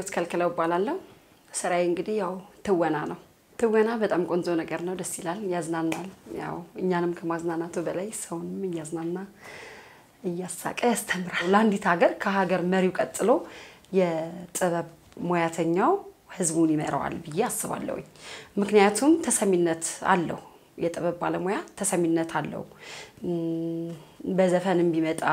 ፍሬህይወት ከልክለው እባላለሁ። ስራዬ እንግዲህ ያው ትወና ነው። ትወና በጣም ቆንጆ ነገር ነው፣ ደስ ይላል፣ ያዝናናል። ያው እኛንም ከማዝናናቱ በላይ ሰውንም እያዝናና እያሳቀ ያስተምራል። ለአንዲት ሀገር ከሀገር መሪው ቀጥሎ የጥበብ ሙያተኛው ህዝቡን ይመራዋል ብዬ አስባለሁኝ። ምክንያቱም ተሰሚነት አለው። የጥበብ ባለሙያ ተሰሚነት አለው። በዘፈንም ቢመጣ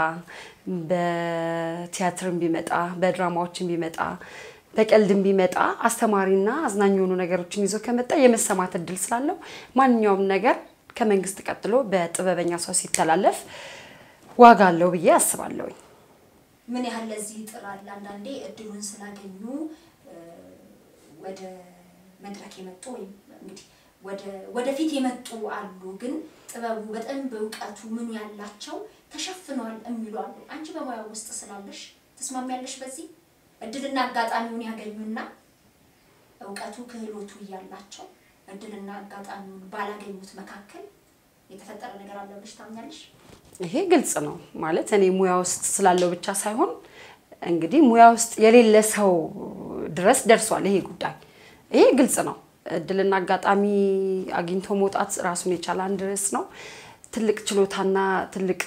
በቲያትርም ቢመጣ በድራማዎችም ቢመጣ በቀልድም ቢመጣ አስተማሪና አዝናኝ የሆኑ ነገሮችን ይዞ ከመጣ የመሰማት እድል ስላለው ማንኛውም ነገር ከመንግስት ቀጥሎ በጥበበኛ ሰው ሲተላለፍ ዋጋ አለው ብዬ አስባለሁኝ። ምን ያህል ለዚህ ይጥራል? አንዳንዴ እድሉን ስላገኙ ወደ መድረክ የመጡ ወይም እንግዲህ ወደፊት የመጡ አሉ። ግን ጥበቡ በጣም በእውቀቱ ምኑ ያላቸው ተሸፍነዋል የሚሉ አሉ። አንቺ በሙያ ውስጥ ስላለሽ ትስማሚያለሽ? በዚህ እድልና አጋጣሚውን ያገኙና እውቀቱ ክህሎቱ እያላቸው እድልና አጋጣሚውን ባላገኙት መካከል የተፈጠረ ነገር አለ ብለሽ ታምኛለሽ? ይሄ ግልጽ ነው ማለት እኔ ሙያ ውስጥ ስላለው ብቻ ሳይሆን እንግዲህ ሙያ ውስጥ የሌለ ሰው ድረስ ደርሷል ይሄ ጉዳይ። ይሄ ግልጽ ነው። እድልና አጋጣሚ አግኝቶ መውጣት ራሱን የቻለ አንድ ርዕስ ነው። ትልቅ ችሎታና ትልቅ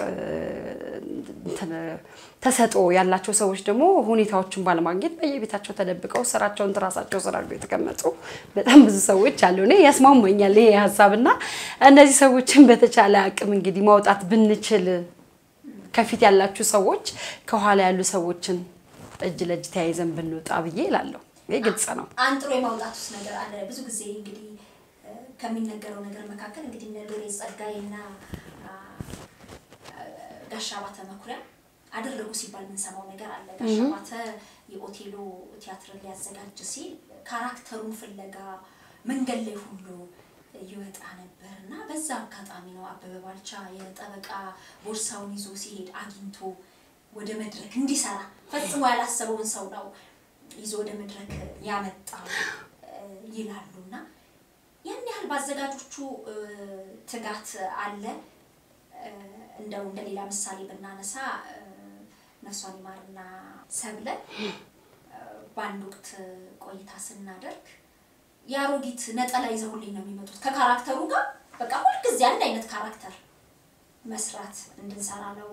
ተሰጥኦ ያላቸው ሰዎች ደግሞ ሁኔታዎችን ባለማግኘት በየቤታቸው ተደብቀው ስራቸውን ራሳቸው ስራ አድርገው የተቀመጡ በጣም ብዙ ሰዎች አሉ። እኔ ያስማማኛል ይሄ ሀሳብና እነዚህ ሰዎችን በተቻለ አቅም እንግዲህ ማውጣት ብንችል ከፊት ያላችሁ ሰዎች ከኋላ ያሉ ሰዎችን እጅ ለእጅ ተያይዘን ብንወጣ ብዬ እላለሁ። ይህ ግልጽ ነው። አንጥሮ የማውጣት ውስጥ ነገር አለ። ብዙ ጊዜ እንግዲህ ከሚነገረው ነገር መካከል እንግዲህ እነ ሎሬት ጸጋዬና ጋሻ ባተ መኩሪያ አደረጉ ሲባል የምንሰማው ነገር አለ። ጋሻ ባተ የኦቴሎ ቲያትርን ሊያዘጋጅ ሲል ካራክተሩን ፍለጋ መንገድ ላይ ሁሉ ይወጣ ነበር እና በዛ አጋጣሚ ነው አበበ ባልቻ የጠበቃ ቦርሳውን ይዞ ሲሄድ አግኝቶ ወደ መድረክ እንዲሰራ ፈጽሞ ያላሰበውን ሰው ነው ይዞ ወደ መድረክ ያመጣው ይላሉ እና ያን ያህል በአዘጋጆቹ ትጋት አለ። እንደው እንደ ሌላ ምሳሌ ብናነሳ ነፍሷን ይማርና ሰብለ በአንድ ወቅት ቆይታ ስናደርግ የአሮጊት ነጠላ ይዘውልኝ ነው የሚመጡት ከካራክተሩ ጋር በቃ ሁልጊዜ አንድ አይነት ካራክተር መስራት እንድንሰራ ነው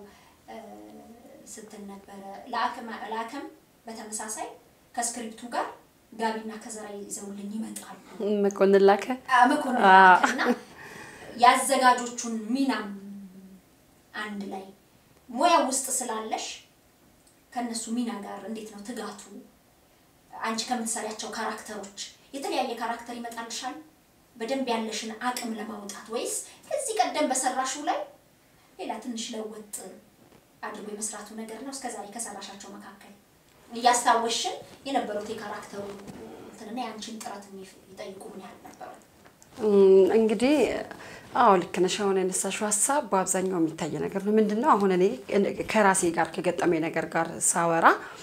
ስትል ነበረ። ለአከም በተመሳሳይ ከስክሪፕቱ ጋር ጋቢና ከዘራ ይዘውልኝ ይመጣሉ። መኮንን ላከ መኮንን ላከ እና የአዘጋጆቹን ሚናም አንድ ላይ ሙያ ውስጥ ስላለሽ ከነሱ ሚና ጋር እንዴት ነው ትጋቱ? አንቺ ከምትሰሪያቸው ካራክተሮች የተለያየ ካራክተር ይመጣልሻል በደንብ ያለሽን አቅም ለማውጣት ወይስ ከዚህ ቀደም በሰራሽው ላይ ሌላ ትንሽ ለወጥ አድርጎ የመስራቱ ነገር ነው? እስከዛሬ ከሰራሻቸው መካከል እያስታወሽን የነበሩት የካራክተሩ እንትንና የአንቺን ጥረት የሚጠይቁ ምን ያህል ነበሩ? እንግዲህ አዎ ልክ ነሽ። አሁን ያነሳሽው ሀሳብ በአብዛኛው የሚታይ ነገር ነው። ምንድን ነው አሁን እኔ ከራሴ ጋር ከገጠመኝ ነገር ጋር ሳወራ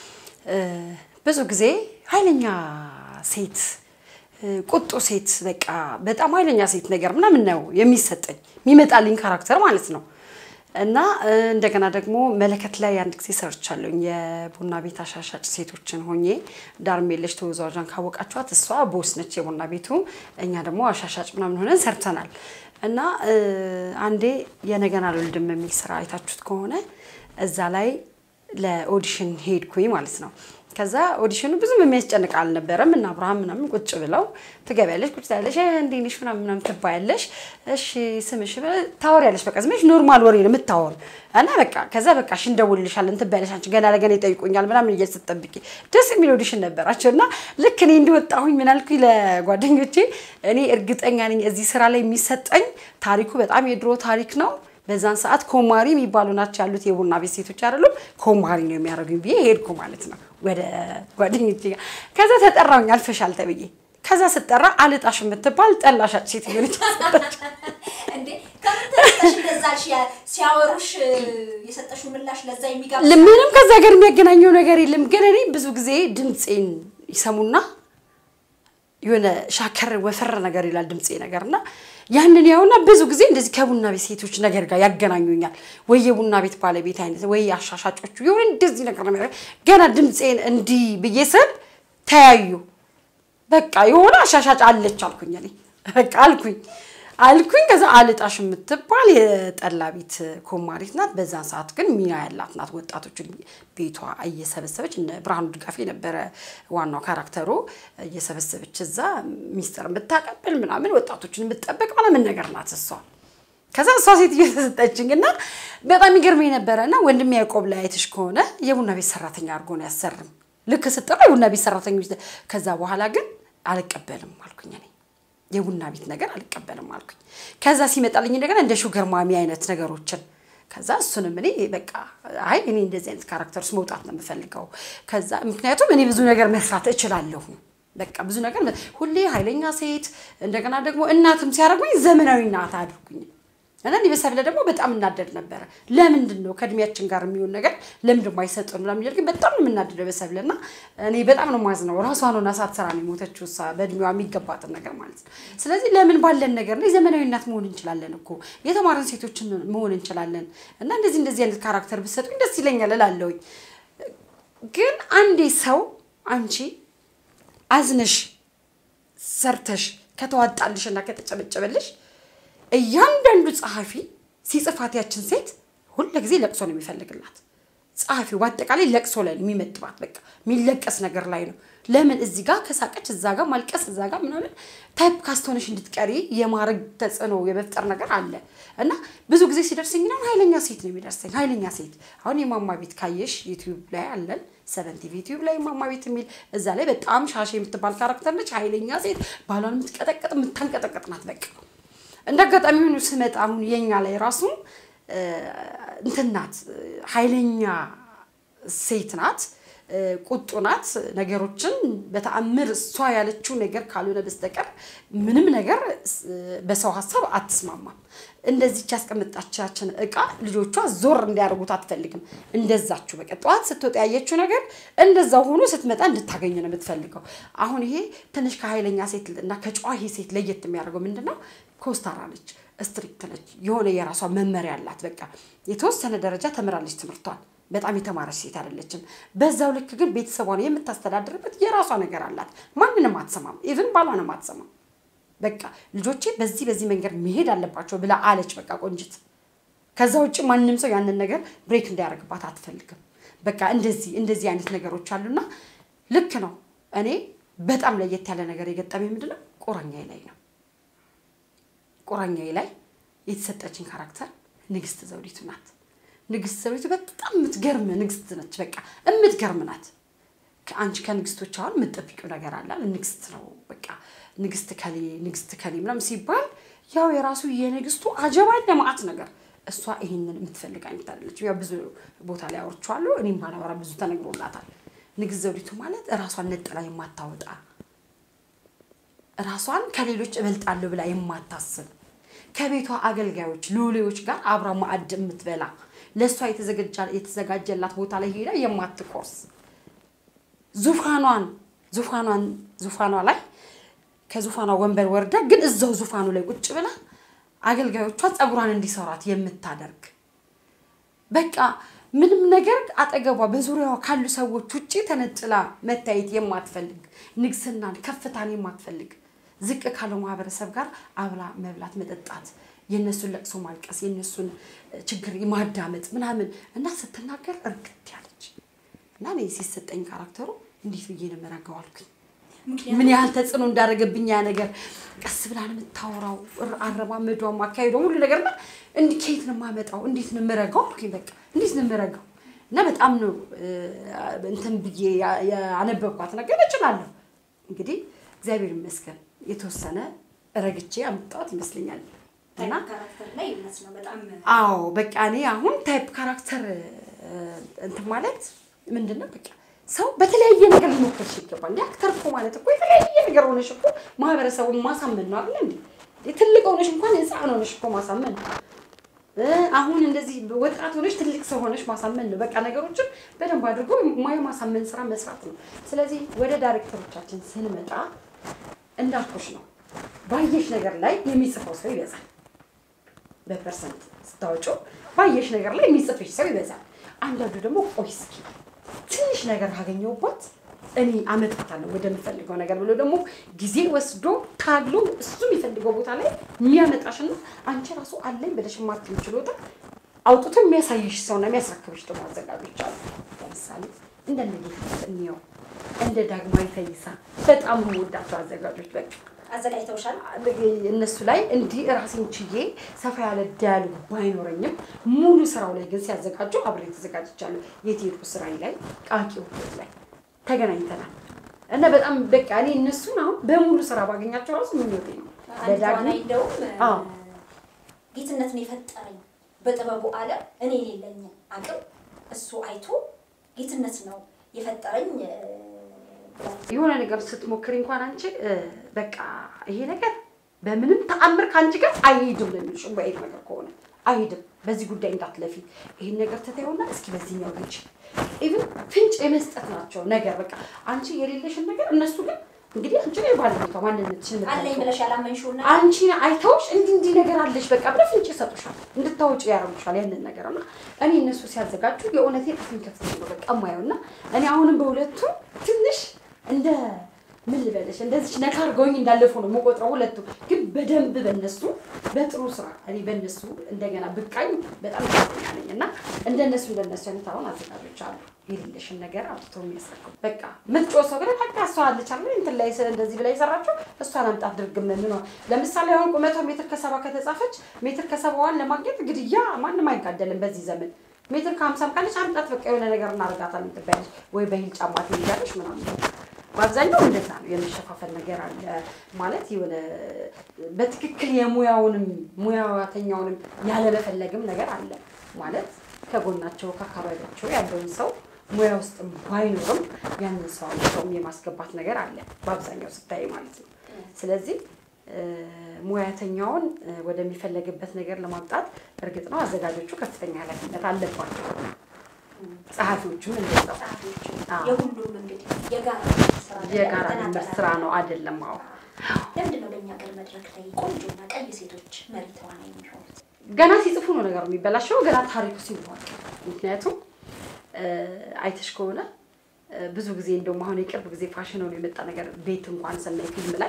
ብዙ ጊዜ ኃይለኛ ሴት፣ ቁጡ ሴት፣ በቃ በጣም ኃይለኛ ሴት ነገር ምናምን ነው የሚሰጠኝ የሚመጣልኝ ካራክተር ማለት ነው። እና እንደገና ደግሞ መለከት ላይ አንድ ጊዜ ሰርቻለሁኝ። የቡና ቤት አሻሻጭ ሴቶችን ሆኜ ዳርሜለሽ ተወዛዋዧን ካወቃችኋት እሷ ቦስ ነች የቡና ቤቱ፣ እኛ ደግሞ አሻሻጭ ምናምን ሆነን ሰርተናል። እና አንዴ የነገን አልወልድም የሚል ስራ አይታችሁት ከሆነ እዛ ላይ ለኦዲሽን ሄድኩኝ ማለት ነው። ከዛ ኦዲሽኑ ብዙም የሚያስጨንቅ አልነበረም እና አብርሃም ምናምን ቁጭ ብለው ትገቢያለሽ፣ ቁጭ ትያለሽ፣ እንዴት ነሽ ምናምን ምናምን ትባያለሽ። እሺ ስምሽ ታወሪያለሽ። በቃ ስምሽ ኖርማል ወሬ ነው የምታወሩ እና በቃ ከዛ በቃ እሺ እንደውልልሻለን ትባያለሽ። አንቺ ገና ለገና ይጠይቁኛል ምናምን እያልሽ ስትጠብቂ ደስ የሚል ኦዲሽን ነበራቸው እና ልክ እኔ እንዲወጣሁኝ ምን አልኩኝ ለጓደኞቼ፣ እኔ እርግጠኛ ነኝ እዚህ ስራ ላይ የሚሰጠኝ ታሪኩ በጣም የድሮ ታሪክ ነው በዛን ሰዓት ኮማሪ የሚባሉ ናቸው ያሉት የቡና ቤት ሴቶች አይደሉም። ኮማሪ ነው የሚያደርጉኝ ብዬ ሄድኩ ማለት ነው ወደ ጓደኞቼ ጋር። ከዛ ተጠራሁኝ አልፈሻል ተብዬ። ከዛ ስጠራ አልጣሽ የምትባል ጠላ ሻጭ ሴት ሆነች። እንዴ ከምን ተነስተሽ እንደዛ አልሽ? ሲያወሩሽ የሰጠሽው ምላሽ ለዛ የሚጋብዝ ምንም ከዛ ጋር የሚያገናኘው ነገር የለም። ግን እኔ ብዙ ጊዜ ድምፄን ይሰሙና የሆነ ሻከር ወፈር ነገር ይላል ድምፄ ነገር እና ያንን ያውና ብዙ ጊዜ እንደዚህ ከቡና ቤት ሴቶች ነገር ጋር ያገናኙኛል። ወይ የቡና ቤት ባለቤት አይነት ወይ አሻሻጮቹ የሆነ እንደዚህ ነገር ነው የሚያደርገው። ገና ድምፄን እንዲህ ብዬ ስል ተያዩ። በቃ የሆነ አሻሻጭ አለች አልኩኝ እኔ በቃ አልኩኝ አልኩኝ። ከዛ አልጣሽ የምትባል የጠላ ቤት ኮማሪት ናት። በዛን ሰዓት ግን ሚና ያላት ናት። ወጣቶችን ቤቷ እየሰበሰበች እነ ብርሃኑ ድጋፌ ነበረ ዋናው ካራክተሩ። እየሰበሰበች እዛ ሚስጥር የምታቀብል ምናምን ወጣቶችን የምትጠበቅ ምናምን ነገር ናት እሷ። ከዛ እሷ ሴትዮ ተሰጠችኝ እና በጣም ይገርመኝ ነበረ እና ወንድሜ ያዕቆብ ላይ አይተሽ ከሆነ የቡና ቤት ሰራተኛ አድርጎ ነው ያሰርም። ልክ ስጠራ የቡና ቤት ሰራተኞች ከዛ በኋላ ግን አልቀበልም አልኩኝ እኔ የቡና ቤት ነገር አልቀበልም አልኩኝ። ከዛ ሲመጣልኝ እንደገና እንደ ሹገር ማሚ አይነት ነገሮችን ከዛ እሱንም እኔ በቃ አይ እኔ እንደዚህ አይነት ካራክተር ውስጥ መውጣት ነው የምፈልገው። ከዛ ምክንያቱም እኔ ብዙ ነገር መስራት እችላለሁ። በቃ ብዙ ነገር ሁሌ ኃይለኛ ሴት እንደገና ደግሞ እናትም ሲያደርጉኝ ዘመናዊ እናት አድርጉኝ እና እኔ በሰብለ ደግሞ በጣም እናደድ ነበረ። ለምንድን ነው ከእድሜያችን ጋር የሚሆን ነገር ለምንድን ነው አይሰጡን ምናምን እያልኩኝ በጣም ነው የምናደደው በሰብለ እና እኔ በጣም ነው የማዝነው። ራሷን ሆና ሳትሰራ ነው የሞተችው እሷ በእድሜዋ የሚገባትን ነገር ማለት ነው። ስለዚህ ለምን ባለን ነገር ላይ ዘመናዊ እናት መሆን እንችላለን እኮ የተማረን ሴቶችን መሆን እንችላለን እና እንደዚህ እንደዚህ አይነት ካራክተር ብትሰጡኝ ደስ ይለኛል እላለሁኝ። ግን አንዴ ሰው አንቺ አዝነሽ ሰርተሽ ከተዋጣልሽ እና ከተጨበጨበልሽ እያንዳንዱ ጸሐፊ ሲጽፋት ያችን ሴት ሁለ ጊዜ ለቅሶ ነው የሚፈልግላት። ጸሐፊው በአጠቃላይ ለቅሶ ላይ ነው የሚመጥባት። በቃ የሚለቀስ ነገር ላይ ነው። ለምን እዚህ ጋር ከሳቀች እዛ ጋር ማልቀስ እዛ ጋር ምናምን ታይፕ ካስተሆነሽ እንድትቀሪ የማድረግ ተጽዕኖ የመፍጠር ነገር አለ እና ብዙ ጊዜ ሲደርሰኝ ነው ኃይለኛ ሴት ነው የሚደርሰኝ። ኃይለኛ ሴት አሁን የማማ ቤት ካየሽ ዩቲዩብ ላይ አለን ሰቨን ቲቪ ዩቲዩብ ላይ ማማ ቤት የሚል እዛ ላይ በጣም ሻሼ የምትባል ካራክተር ነች። ኃይለኛ ሴት ባሏን የምትቀጠቅጥ የምታንቀጠቅጥ ናት። በቃ እንደ አጋጣሚ ሆኖ ስመጣ አሁን የኛ ላይ ራሱ እንትን ናት፣ ኃይለኛ ሴት ናት፣ ቁጡ ናት። ነገሮችን በተአምር እሷ ያለችው ነገር ካልሆነ በስተቀር ምንም ነገር በሰው ሀሳብ አትስማማም። እንደዚች ያስቀመጣቻችን እቃ ልጆቿ ዞር እንዲያደርጉት አትፈልግም። እንደዛችሁ በቃ ጠዋት ስትወጣ ያየችው ነገር እንደዛው ሆኖ ስትመጣ እንድታገኝ ነው የምትፈልገው። አሁን ይሄ ትንሽ ከኃይለኛ ሴት እና ከጨዋሂ ሴት ለየት የሚያደርገው ምንድን ነው? ኮስታራ ነች፣ ስትሪክት ነች፣ የሆነ የራሷ መመሪያ አላት። በቃ የተወሰነ ደረጃ ተምራለች ትምህርቷን። በጣም የተማረች ሴት አይደለችም። በዛው ልክ ግን ቤተሰቧን የምታስተዳድርበት የራሷ ነገር አላት። ማንንም አትሰማም። ኢቭን ባሏንም አትሰማም። በቃ ልጆቼ በዚህ በዚህ መንገድ መሄድ አለባቸው ብላ አለች። በቃ ቆንጅት። ከዛ ውጭ ማንም ሰው ያንን ነገር ብሬክ እንዲያደርግባት አትፈልግም። በቃ እንደዚህ እንደዚህ አይነት ነገሮች አሉና ልክ ነው። እኔ በጣም ለየት ያለ ነገር የገጠመኝ ምንድነው ቁራኛዬ ላይ ነው። ቁራኛዬ ላይ የተሰጠችኝ ካራክተር ንግስት ዘውዲቱ ናት። ንግስት ዘውዲቱ በጣም የምትገርም ንግስት ነች። በቃ የምትገርም ናት። አንቺ ከንግስቶች አሁን የምትጠብቂው ነገር አለ። ንግስት ነው በቃ ንግስት ከሌ ንግስት ከሌ ምናምን ሲባል ያው የራሱ የንግስቱ አጀባ ለማአት ነገር እሷ ይሄንን የምትፈልግ አይነት አይደለች። ያው ብዙ ቦታ ላይ አውርቼዋለሁ። እኔም ባላወራ ብዙ ተነግሮላታል። ንግስት ዘውዲቱ ማለት ራሷን ነጥላ የማታወጣ ራሷን ከሌሎች እበልጣለሁ ብላ የማታስብ ከቤቷ አገልጋዮች ሎሌዎች ጋር አብራ ማዕድ የምትበላ ለእሷ የተዘጋጀላት ቦታ ላይ ሄዳ የማትቆርስ ዙፋኗን ዙፋኗን ዙፋኗ ላይ ከዙፋኗ ወንበር ወርዳ ግን እዛው ዙፋኑ ላይ ቁጭ ብላ አገልጋዮቿ ፀጉሯን እንዲሰሯት የምታደርግ በቃ ምንም ነገር አጠገቧ በዙሪያዋ ካሉ ሰዎች ውጭ ተነጥላ መታየት የማትፈልግ ንግስናን ከፍታን የማትፈልግ ዝቅ ካለው ማህበረሰብ ጋር አብላ መብላት መጠጣት የእነሱን ለቅሶ ማልቀስ የእነሱን ችግር ማዳመጥ ምናምን እና ስትናገር እርግት ያለች እና እኔ ሲሰጠኝ ካራክተሩ እንዴት ብዬ ነው የምረጋው አልኩኝ። ምን ያህል ተጽዕኖ እንዳደረገብኝ ያ ነገር ቀስ ብላ ነው የምታወራው፣ አረማመዷም፣ አካሄዷም ሁሉ ነገር እና እንዲህ ከየት ነው የማመጣው? እንዴት ነው የምረጋው አልኩኝ። በቃ እንዴት ነው የምረጋው? እና በጣም ነው እንትን ብዬ ያነበብኳት ነገር እችላለሁ። እንግዲህ እግዚአብሔር ይመስገን የተወሰነ ረግቼ አምጣት ይመስለኛል። እና አዎ በቃ እኔ አሁን ታይፕ ካራክተር እንትን ማለት ምንድን ነው በቃ ሰው በተለያየ ነገር ሊሞክርሽ ይገባል። እንደ አክተር እኮ ማለት እኮ የተለያየ ነገር ሆነሽ እኮ ማህበረሰቡን ማሳመን ነው አይደል እንዴ? ትልቅ ሆነሽ እንኳን ህፃን ሆነሽ እኮ ማሳመን ነው። አሁን እንደዚህ ወጣት ሆነሽ ትልቅ ሰው ሆነሽ ማሳመን ነው። በቃ ነገሮችን በደንብ አድርጎ የማሳመን ስራ መስራት ነው። ስለዚህ ወደ ዳይሬክተሮቻችን ስንመጣ እንዳልኩሽ ነው፣ ባየሽ ነገር ላይ የሚጽፈው ሰው ይበዛል። በፐርሰንት ስታወጪው ባየሽ ነገር ላይ የሚጽፍሽ ሰው ይበዛል። አንዳንዱ ደግሞ ቆይ እስኪ ትንሽ ነገር ካገኘሁባት እኔ አመጣታለሁ ወደምፈልገው ነገር ብሎ ደግሞ ጊዜ ወስዶ ታግሎ እሱ የሚፈልገው ቦታ ላይ የሚያመጣሽና አንቺ ራሱ አለኝ ብለሽ የማትይው ችሎታ አውጥቶ የሚያሳይሽ ሰውና የሚያስረክብሽ ደግሞ አዘጋጆች አሉ። ለምሳሌ እንደ ጌትነት እንየው፣ እንደ ዳግማዊ ፈይሳ በጣም የምወዳቸው አዘጋጆች በቃ አዘጋጅተውሻል? እነሱ ላይ እንዲህ ራሴን ችዬ ሰፋ ያለ ዲያሎግ ባይኖረኝም ሙሉ ስራው ላይ ግን ሲያዘጋጁ አብሬ ተዘጋጅቻለሁ። የቴዎድሮስ ስራዬ ላይ ቃቂ ውጤት ላይ ተገናኝተናል እና በጣም በቃ እኔ እነሱን አሁን በሙሉ ስራ ባገኛቸው ራሱ ምኞቴ ነው። አንድ በዳግም ተዋናይ እንደውም አዎ። ጌትነትን የፈጠረኝ በጥበቡ ዓለም እኔ የሌለኝ አቅም እሱ አይቶ ጌትነት ነው የፈጠረኝ እ፣ ብላለች። የሆነ ነገር ስትሞክሪ እንኳን አንቺ እ፣ በቃ ይሄ ነገር በምንም ተአምር ከአንቺ ጋር አይሄድም ነው የሚልሽ። በይት ነገር ከሆነ አይሄድም፣ በዚህ ጉዳይ እንዳትለፊ፣ ይህን ነገር ትተይውና እስኪ በዚህኛው ሂጂ። ኢቭን ፍንጭ የመስጠት ናቸው ነገር በቃ አንቺ የሌለሽን ነገር እነሱ ግን እንግዲህ አንቺ ላይ ባለቤቷ ማንነትሽን አለኝ የምታውቂው ብለሽ ያላመንሽውን ነገር አንቺን አይተውሽ እንዲህ እንዲህ ነገር አለሽ በቃ ብለህ ፍንጭ ይሰጡሻል፣ እንድታወጪ ያደርጉሻል ያንን ነገር እና እኔ እነሱ ሲያዘጋጁ የእውነቴን አፍን ከፍት ነው በቃ ማየው እና እኔ አሁንም በሁለቱ ትንሽ እንደ ምን ልበለሽ እንደዚች ነካ አድርገውኝ እንዳለፉ ነው የምቆጥረው። ሁለቱ ግን በደንብ በነሱ በጥሩ ስራ እኔ በነሱ እንደገና ብቃኝ በጣም ደስተኛ ነኝ እና እንደነሱ እንደነሱ አይነት አሁን አዘጋጆች አሉ የሌለሽን ነገር አውጥቶ የሚያስረክቡ በቃ ምትጮ ሰው ግን በቃ እሷ አለች አለ እንትን ላይ ስ- እንደዚህ ብላ የሰራችው እሷን አምጣት ድርግም ምን ነው ለምሳሌ አሁን ቁመቷ ሜትር ከሰባ ከተጻፈች ሜትር ከሰባዋን ለማግኘት ግድያ ማንም አይጋደልም በዚህ ዘመን ሜትር ከሀምሳም ካለች አምጣት በቃ የሆነ ነገር እናደርጋታለን ትባያለች ወይ በሂል ጫማ ትይዛለች ምናምን በአብዛኛው እንደዛ ነው የመሸፋፈል ነገር አለ ማለት የሆነ በትክክል የሙያውንም ሙያተኛውንም ያለመፈለግም ነገር አለ ማለት ከጎናቸው ከአካባቢያቸው ያለውን ሰው ሙያ ውስጥ ባይኖርም ያንን ሰው ሰውም የማስገባት ነገር አለ በአብዛኛው ስታይ ማለት ነው። ስለዚህ እ፣ ሙያተኛውን እ፣ ወደሚፈለግበት ነገር ለማምጣት እርግጥ ነው አዘጋጆቹ ከፍተኛ ኃላፊነት አለባቸው። ጸሐፊዎቹም እንደዛው ጸሐፊዎች አዎ። የሁሉም እንግዲህ የጋራ ስራ ነው፣ የጋራ ያጠናጠናል። ድምር ስራ ነው አይደለም? አዎ ለምንድን ነው በእኛ ሀገር መድረክ ላይ ቆንጆና ቀይ ሴቶች መሪ ተዋናይ የሚሆኑት? ገና ሲጽፉ ነው ነገሩ የሚበላሸው፣ ገና ታሪኩ ሲዋቅ። ምክንያቱም እ፣ አይተሽ ከሆነ እ፣ ብዙ ጊዜ እንደውም አሁን የቅርብ ጊዜ ፋሽን ሆኖ የመጣ ነገር ቤት እንኳን ስናይ ፊልም ላይ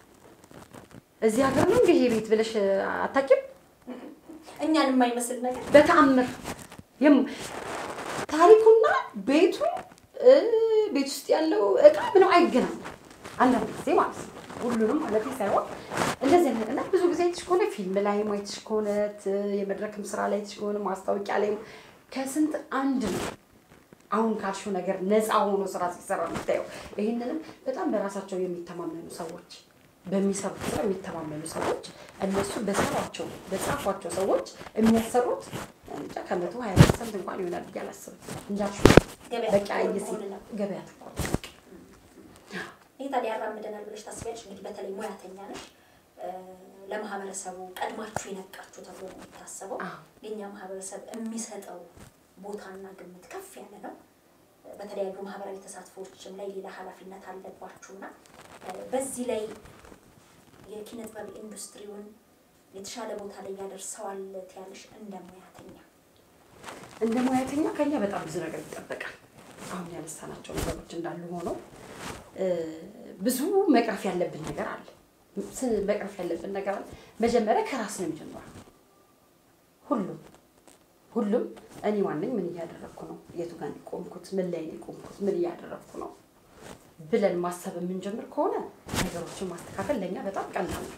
እዚህ ሀገር ነው እንግዲህ ቤት ብለሽ አታውቂም? እኛን የማይመስል ነገር በተአምር የም- ታሪኩና ቤቱ እ፣ ቤት ውስጥ ያለው እቃ ምንም አይገናኝም። አንዳንድ ጊዜ ማለት ነው ሁሉንም ማለት ሳይሆን እንደዚህ አይነት እና ብዙ ጊዜ አይተሽ ከሆነ ፊልም ላይ አይተሽ ከሆነ ት- የመድረክም ስራ ላይ አይተሽ ከሆነ ማስታወቂያ ላይ ከስንት አንድ ነው አሁን ካልሽው ነገር ነፃ ሆኖ ስራ ሲሰራ የምታየው። ይህንንም በጣም በራሳቸው የሚተማመኑ ሰዎች በሚሰሩት ስራ የሚተማመኑ ሰዎች እነሱ በሰሯቸው በጻፏቸው ሰዎች የሚያሰሩት እንጃ ከመቶ ሀያ ፐርሰንት እንኳን ይሆናል ብዬ አላስብም። እንዳልሽው ገበያ በቃ ትኩር የሲ መሆን ነው። ገበያ ትኩር ይህ ታዲያ ያራምደናል ብለሽ ታስቢያለሽ? እንግዲህ በተለይ ሙያተኛ ነሽ፣ እ፣ ለማህበረሰቡ ቀድማችሁ የነቃችሁ ተብሎ ነው የሚታሰበው። አዎ። የእኛ ማህበረሰብ የሚሰጠው ቦታና ግምት ከፍ ያለ ነው። በተለያዩ ማህበራዊ ተሳትፎዎችም ላይ ሌላ ኃላፊነት አለባችሁና እ፣ በዚህ ላይ የኪነ ጥበብ ኢንዱስትሪውን የተሻለ ቦታ ላይ ያደርሰዋል ትያለሽ? እንደ ሙያተኛ እንደ ሙያተኛ ከኛ በጣም ብዙ ነገር ይጠበቃል። አሁን ያነሳናቸው ነገሮች እንዳሉ ሆነው እ፣ ብዙ መቅረፍ ያለብን ነገር አለ። ስ- መቅረፍ ያለብን ነገር አለ። መጀመሪያ ከራስ ነው የሚጀምረው። ሁሉም ሁሉም እኔ ማነኝ? ምን እያደረግኩ ነው? የቱ ጋር ነው የቆምኩት? ምን ላይ ነው የቆምኩት? ምን እያደረግኩ ነው ብለን ማሰብ የምንጀምር ከሆነ ነገሮችን ማስተካከል ለእኛ በጣም ቀላል ነው።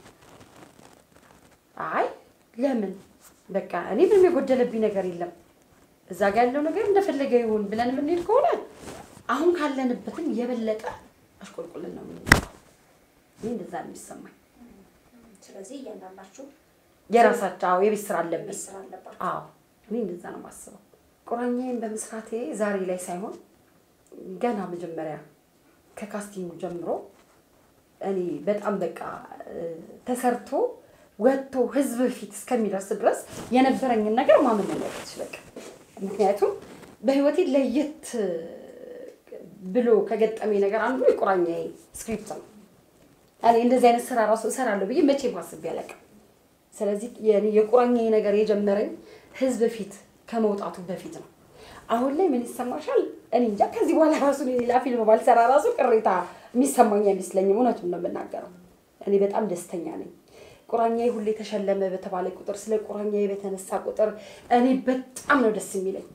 አይ ለምን በቃ እኔ ምንም የጎደለብኝ ነገር የለም እዛ ጋር ያለው ነገር እንደፈለገ ይሁን ብለን የምንሄድ ከሆነ አሁን ካለንበትም የበለጠ አሽቆልቁልን ነው የምንሄደው። ይህ እንደዛ ነው የሚሰማኝ። ስለዚህ እያንዳንዳችሁ የራሳቸው አዎ፣ የቤት ስራ አለብኝ። ቤት ስራ አለባችሁ። አዎ እኔ እንደዛ ነው የማስበው። ቁራኛዬን በመስራቴ ዛሬ ላይ ሳይሆን ገና መጀመሪያ ከካስቲንጉ ጀምሮ እኔ በጣም በቃ እ፣ ተሰርቶ ወጥቶ ህዝብ ፊት እስከሚደርስ ድረስ የነበረኝን ነገር ማመን ነው ያለብሽ በቃ። ምክንያቱም በህይወቴ ለየት ብሎ ከገጠመኝ ነገር አንዱ የቁራኛዬ ስክሪፕት ነው። እኔ እንደዚህ አይነት ስራ ራሱ እሰራለሁ ብዬ መቼ ማስቤ አላውቅም። ስለዚህ የኔ የቁራኛዬ ነገር የጀመረኝ ህዝብ ፊት ከመውጣቱ በፊት ነው። አሁን ላይ ምን ይሰማሻል? እኔ እንጃ። ከዚህ በኋላ ራሱ ሌላ ፊልም ባልሰራ ራሱ ቅሬታ የሚሰማኝ አይመስለኝም። እውነቱን ነው የምናገረው። እኔ በጣም ደስተኛ ነኝ። ቁራኛዬ ሁሌ ተሸለመ በተባለ ቁጥር፣ ስለ ቁራኛዬ በተነሳ ቁጥር እኔ በጣም ነው ደስ የሚለኝ።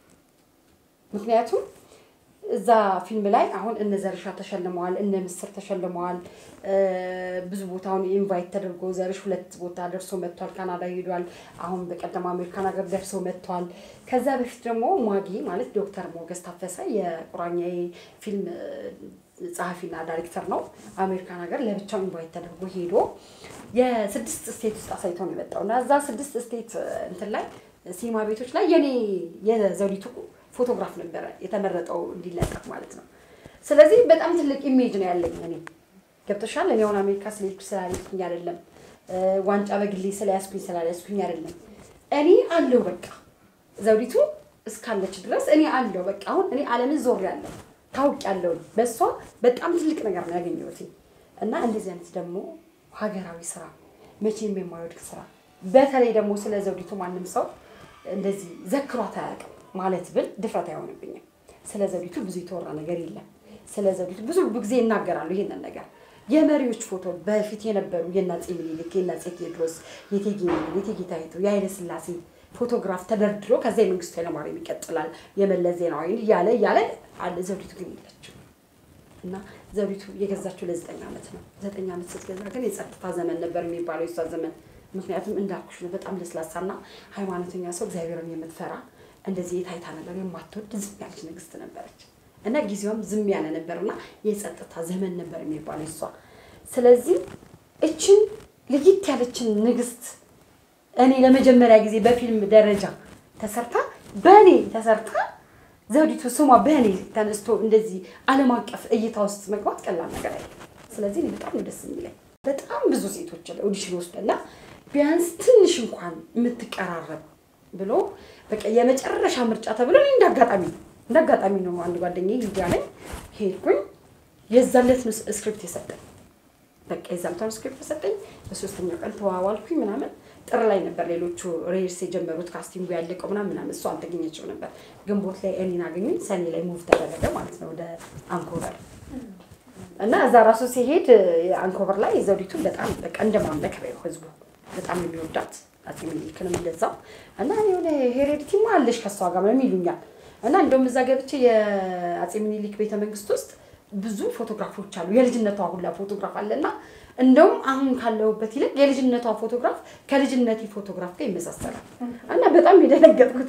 ምክንያቱም እዛ ፊልም ላይ አሁን እነ ዘርሻ ተሸልመዋል፣ እነ ምስር ተሸልመዋል። ብዙ ቦታውን ኢንቫይት ተደርጎ ዘርሽ ሁለት ቦታ ደርሶ መጥቷል። ካናዳ ሄዷል። አሁን በቀደም አሜሪካን ሀገር ደርሶ መጥቷል። ከዛ በፊት ደግሞ ማጊ ማለት ዶክተር ሞገስ ታፈሰ የቁራኛዬ ፊልም ጸሐፊና ዳይሬክተር ነው። አሜሪካን ሀገር ለብቻው ኢንቫይት ተደርጎ ሄዶ የስድስት ስቴት ውስጥ አሳይቶ ነው የመጣው እና እዛ ስድስት ስቴት እንትን ላይ ሲኒማ ቤቶች ላይ የኔ የዘውዲቱ ፎቶግራፍ ነበረ የተመረጠው እንዲለጠፍ ማለት ነው። ስለዚህ በጣም ትልቅ ኢሜጅ ነው ያለኝ እኔ ገብቶሻል። እኔ አሁን አሜሪካ ስለሄድኩ ስላልሄድኩኝ አይደለም፣ ዋንጫ በግሌ ስለያዝኩኝ ስላልያዝኩኝ አይደለም። እኔ አለሁ በቃ ዘውዲቱ እስካለች ድረስ እኔ አለሁ በቃ። አሁን እኔ ዓለምን ዞር ያለው ታውቅ ያለው በእሷ በጣም ትልቅ ነገር ነው ያገኘሁት እና እንደዚህ አይነት ደግሞ ሀገራዊ ስራ መቼም የማይወድቅ ስራ በተለይ ደግሞ ስለ ዘውዲቱ ማንም ሰው እንደዚህ ዘክሯት አያውቅም ማለት ብል ድፍረት አይሆንብኝም። ስለ ዘውዲቱ ብዙ የተወራ ነገር የለም። ስለ ዘውዲቱ ብዙ ጊዜ ይናገራሉ ይሄንን ነገር የመሪዎች ፎቶ በፊት የነበሩ የአፄ ምኒልክ፣ የአፄ ቴዎድሮስ፣ የእቴጌ ምኒልክ፣ የእቴጌ ጣይቱ፣ የኃይለ ሥላሴ ፎቶግራፍ ተደርድሮ ከዛ የመንግስቱ ኃይለማርያም ይቀጥላል የመለስ ዜናዊ እያለ እያለ አለ። ዘውዲቱ ግን የለችም እና ዘውዲቱ የገዛችው ለዘጠኝ ዓመት ነው። ዘጠኝ ዓመት ስትገዛ ግን የጸጥታ ዘመን ነበር የሚባለው የሷ ዘመን። ምክንያቱም እንዳልኩሽ ነው በጣም ለስላሳና ሃይማኖተኛ ሰው እግዚአብሔርን የምትፈራ እንደዚህ የታይታ ነገር የማትወድ ዝም ያለች ንግስት ነበረች እና ጊዜውም ዝም ያለ ነበርና የጸጥታ ዘመን ነበር የሚባለው እሷ። ስለዚህ እችን ልይት ያለችን ንግስት እኔ ለመጀመሪያ ጊዜ በፊልም ደረጃ ተሰርታ በእኔ ተሰርታ ዘውዲቱ ስሟ በእኔ ተነስቶ እንደዚህ ዓለም አቀፍ እይታ ውስጥ መግባት ቀላል ነገር አይደለም። ስለዚህ እኔ በጣም ነው ደስ የሚለኝ። በጣም ብዙ ሴቶች ኦዲሽን ወስደና ቢያንስ ትንሽ እንኳን የምትቀራረብ ብሎ በቃ የመጨረሻ ምርጫ ተብሎ እኔ እንዳጋጣሚ ነው እንዳጋጣሚ ነው አንድ ጓደኛዬ ሚዲያ ላይ ሄድኩኝ። የዛለት ነው ስክሪፕት የሰጠኝ። በቃ የዛምታውን ስክሪፕት የሰጠኝ በሶስተኛው ቀን ተዋዋልኩኝ ምናምን ጥር ላይ ነበር ሌሎቹ ሬርስ የጀመሩት ካስቲንጉ ያለቀው ምናምን ምናምን እሱ አልተገኘችው ነበር። ግንቦት ላይ እኔን አገኙኝ። ሰኔ ላይ ሙቭ ተደረገ ማለት ነው ወደ አንኮበር እና እዛ ራሱ ሲሄድ አንኮበር ላይ ዘውዲቱ በጣም በቃ እንደማምለክ ነው ህዝቡ በጣም የሚወዳት አፄ ምኒልክንም እንደዛው እና የሆነ ሄሬዲቲማ አለሽ ከሷ ጋር ምናምን ይሉኛል እና እንደውም እዛ ገብቼ የአፄ ምኒልክ ቤተ መንግስት ውስጥ ብዙ ፎቶግራፎች አሉ። የልጅነቷ ሁላ ፎቶግራፍ አለና እንደውም አሁን ካለሁበት ይልቅ የልጅነቷ ፎቶግራፍ ከልጅነቴ ፎቶግራፍ ጋር ይመሳሰላል እና በጣም የደነገጥኩት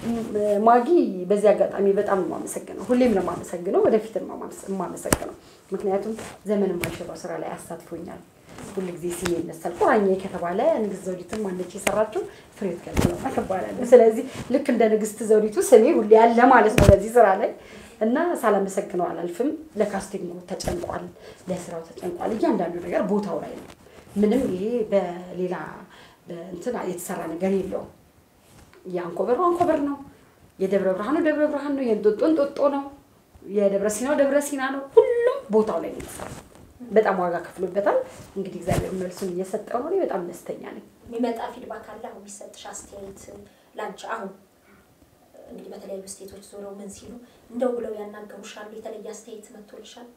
ማጊ፣ በዚህ አጋጣሚ በጣም ነው የማመሰግነው። ሁሌም ነው የማመሰግነው፣ ወደፊት ነው የማመሰግነው። ምክንያቱም ዘመን የማይሽረው ስራ ላይ አሳትፎኛል። ሁሉ ጊዜ ስሜ ይነሳል። ቁራኛዬ ከተባለ ንግስት ዘውዲቱ ማነች የሰራችው? ፍሬሕይወት ገብረስላሴ ትባላለች። ስለዚህ ልክ እንደ ንግስት ዘውዲቱ ስሜ ሁሌ ያለ ማለት ነው በዚህ ስራ ላይ እና ሳላመሰግነው አላልፍም። ለካስቲንጉ ተጨንቋል፣ ለስራው ተጨንቋል። እያንዳንዱ ነገር ቦታው ላይ ነው። ምንም ይሄ በሌላ እንትን የተሰራ ነገር የለውም። የአንኮበሩ አንኮበር ነው፣ የደብረ ብርሃኑ ደብረ ብርሃን ነው፣ የእንጦጦ እንጦጦ ነው፣ የደብረ ሲናው ደብረ ሲና ነው። ሁሉም ቦታው ላይ ነው የተሰራው። በጣም ዋጋ ከፍሎበታል። እንግዲህ እግዚአብሔር መልሱን እየሰጠው ነው። እኔ በጣም ደስተኛ ነኝ። የሚመጣ ፊድባክ አለ። አሁን የሚሰጥሽ አስተያየት ላንቺ አሁን እንግዲህ በተለያዩ ስቴቶች ዞረው ምን ሲሉ እንደው ብለው ያናገሩሻል? የተለየ አስተያየት መጥቶልሻል?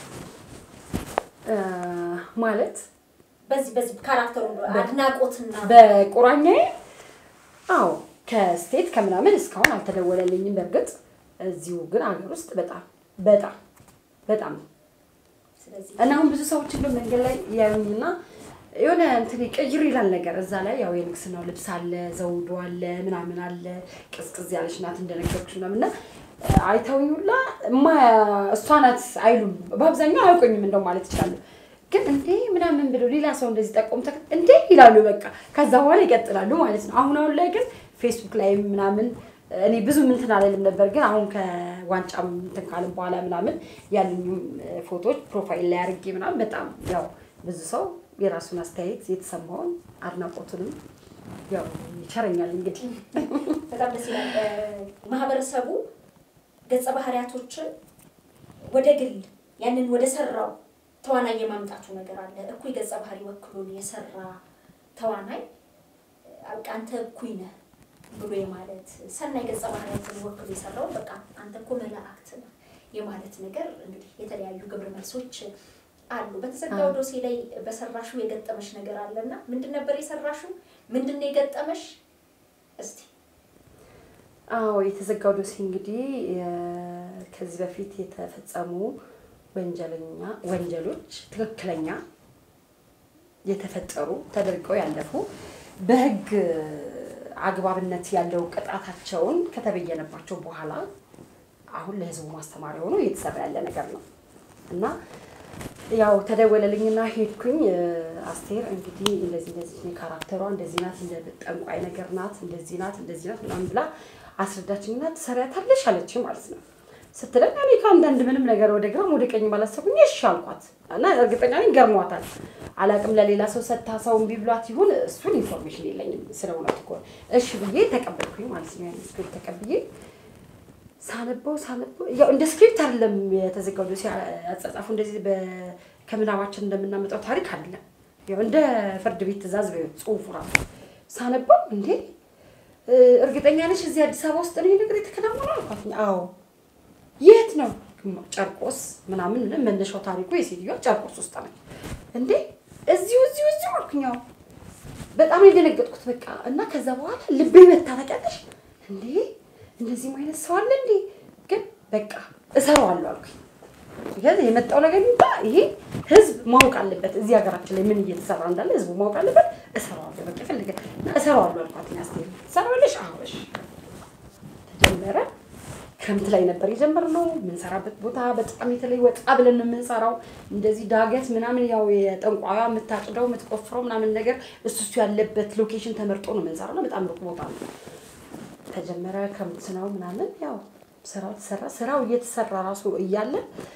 ማለት በዚህ በዚህ ካራክተሩ አድናቆትና በቁራኛዬ አዎ፣ ከስቴት ከምናምን እስካሁን አልተደወለልኝም። በእርግጥ እዚሁ ግን ሀገር ውስጥ በጣም በጣም በጣም ስለዚህ እና አሁን ብዙ ሰዎች እንደው መንገድ ላይ ያዩኝና የሆነ እንትን ቀይር ይላል ነገር እዛ ላይ ያው የንግስናው ልብስ አለ፣ ዘውዱ አለ፣ ምናምን አለ። ቅዝቅዝ ያለች ናት እንደነገርኩሽ ምናምን እና አይተውኝ ሁላ እማ እሷ ናት አይሉም። በአብዛኛው አያውቁኝም እንደው ማለት ይችላሉ። ግን እንዴ ምናምን ብለው ሌላ ሰው እንደዚህ ጠቆም ተክ እንዴ ይላሉ። በቃ ከዛ በኋላ ይቀጥላሉ ማለት ነው። አሁን አሁን ላይ ግን ፌስቡክ ላይ ምናምን እኔ ብዙ እንትን አለልም ነበር። ግን አሁን ከዋንጫም እንትን ካልን በኋላ ምናምን ያሉኝም ፎቶዎች ፕሮፋይል ላይ አድርጌ ምናምን በጣም ያው ብዙ ሰው የራሱን አስተያየት የተሰማውን አድናቆቱንም ያው ይቸረኛል። እንግዲህ በጣም ደስ ይላል። ማህበረሰቡ ገጸ ባህሪያቶችን ወደ ግል ያንን ወደ ሰራው ተዋናይ የማምጣቱ ነገር አለ። እኩይ ገጸ ባህሪ ወክሎን የሰራ ተዋናይ በቃ አንተ እኩይ ነህ ብሎ የማለት ሰናይ ገጸ ባህሪያትን ወክሎ የሰራውን በቃ አንተ እኮ መላእክት ነህ የማለት ነገር እንግዲህ የተለያዩ ግብረ መልሶች አሉ። በተዘጋው ዶሴ ላይ በሰራሹ የገጠመሽ ነገር አለና ምንድን ነበር የሰራሹ? ምንድን ነው የገጠመሽ? እስቲ አዎ የተዘጋው ዶሴ እንግዲህ የ- ከዚህ በፊት የተፈጸሙ ወንጀለኛ ወንጀሎች ትክክለኛ የተፈጠሩ ተደርገው ያለፉ በሕግ አግባብነት ያለው ቅጣታቸውን ከተበየነባቸው በኋላ አሁን ለሕዝቡ ማስተማሪያ ሆኖ እየተሰራ ያለ ነገር ነው እና ያው ተደወለልኝና ሄድኩኝ። እ፣ አስቴር እንግዲህ እንደዚህ እንደዚህ ካራክተሯ እንደዚህ ናት፣ እንደ ጠንቋይ ነገር ናት፣ እንደዚህ ናት፣ እንደዚህ ናት ምናምን ብላ አስረዳችኝና ትሰሪያታለሽ አለችኝ ማለት ነው። ስትለኝ እኔ ከአንዳንድ ምንም ነገር ወደ ግራም ወደ ቀኝ ባላሰብኩኝ እሺ አልኳት እና እርግጠኛ ነኝ ገርሟታል። አላቅም ለሌላ ሰው ሰታ ሰው እምቢ ብሏት ይሁን እሱን ኢንፎርሜሽን የለኝም ስለ እውነቱ ከሆነ እሺ ብዬ ተቀበልኩኝ ማለት ነው። ያን ስክሪፕት ተቀብዬ ሳነበው ሳነበው ያው እንደ ስክሪፕት አይደለም የተዘጋው ዶሴ አጻጻፉ እንደዚህ በ- ከምናባችን እንደምናመጣው ታሪክ አይደለም። ያው እንደ ፍርድ ቤት ትዕዛዝ ነው ጽሁፉ ራሱ ሳነበው እንዴ እ፣ እርግጠኛ ነሽ እዚህ አዲስ አበባ ውስጥ ነው ይሄ ነገር የተከናወነው አልኳት። አዎ የት ነው ጨርቆስ ምናምን ምን መነሻው ታሪኩ የሴትዮዋ ጨርቆስ ውስጥ ነች እንዴ እዚሁ እዚሁ እዚሁ አልኩኝ። አዎ በጣም ነው የደነገጥኩት። በቃ እና ከዛ በኋላ ልቤ መታ ታውቂያለሽ እንዴ እንደዚህም አይነት ሰው አለ እንዴ? ግን በቃ እሰራዋለሁ አልኩኝ። ስለዚህ የመጣው ነገር ይምጣ፣ ይሄ ህዝብ ማወቅ አለበት። እዚህ ሀገራችን ላይ ምን እየተሰራ እንዳለ ህዝቡ ማወቅ አለበት። እሰራዋለሁ በቃ ፈልገ እና እሰራዋለሁ አልኳት። አስቴር ትሰራዋለሽ? አዎ እሺ። ተጀመረ። ክረምት ላይ ነበር የጀመርነው። የምንሰራበት ቦታ በጣም የተለይ ወጣ ብለን ነው የምንሰራው። እንደዚህ ዳገት ምናምን ያው የጠንቋያ የምታጭደው የምትቆፍረው ምናምን ነገር እሱ እሱ ያለበት ሎኬሽን ተመርጦ ነው የምንሰራው እና በጣም ሩቅ ቦታ ነው። ተጀመረ ክረምት ነው ምናምን ያው ስራው ተሰራ። ስራው እየተሰራ ራሱ እያለ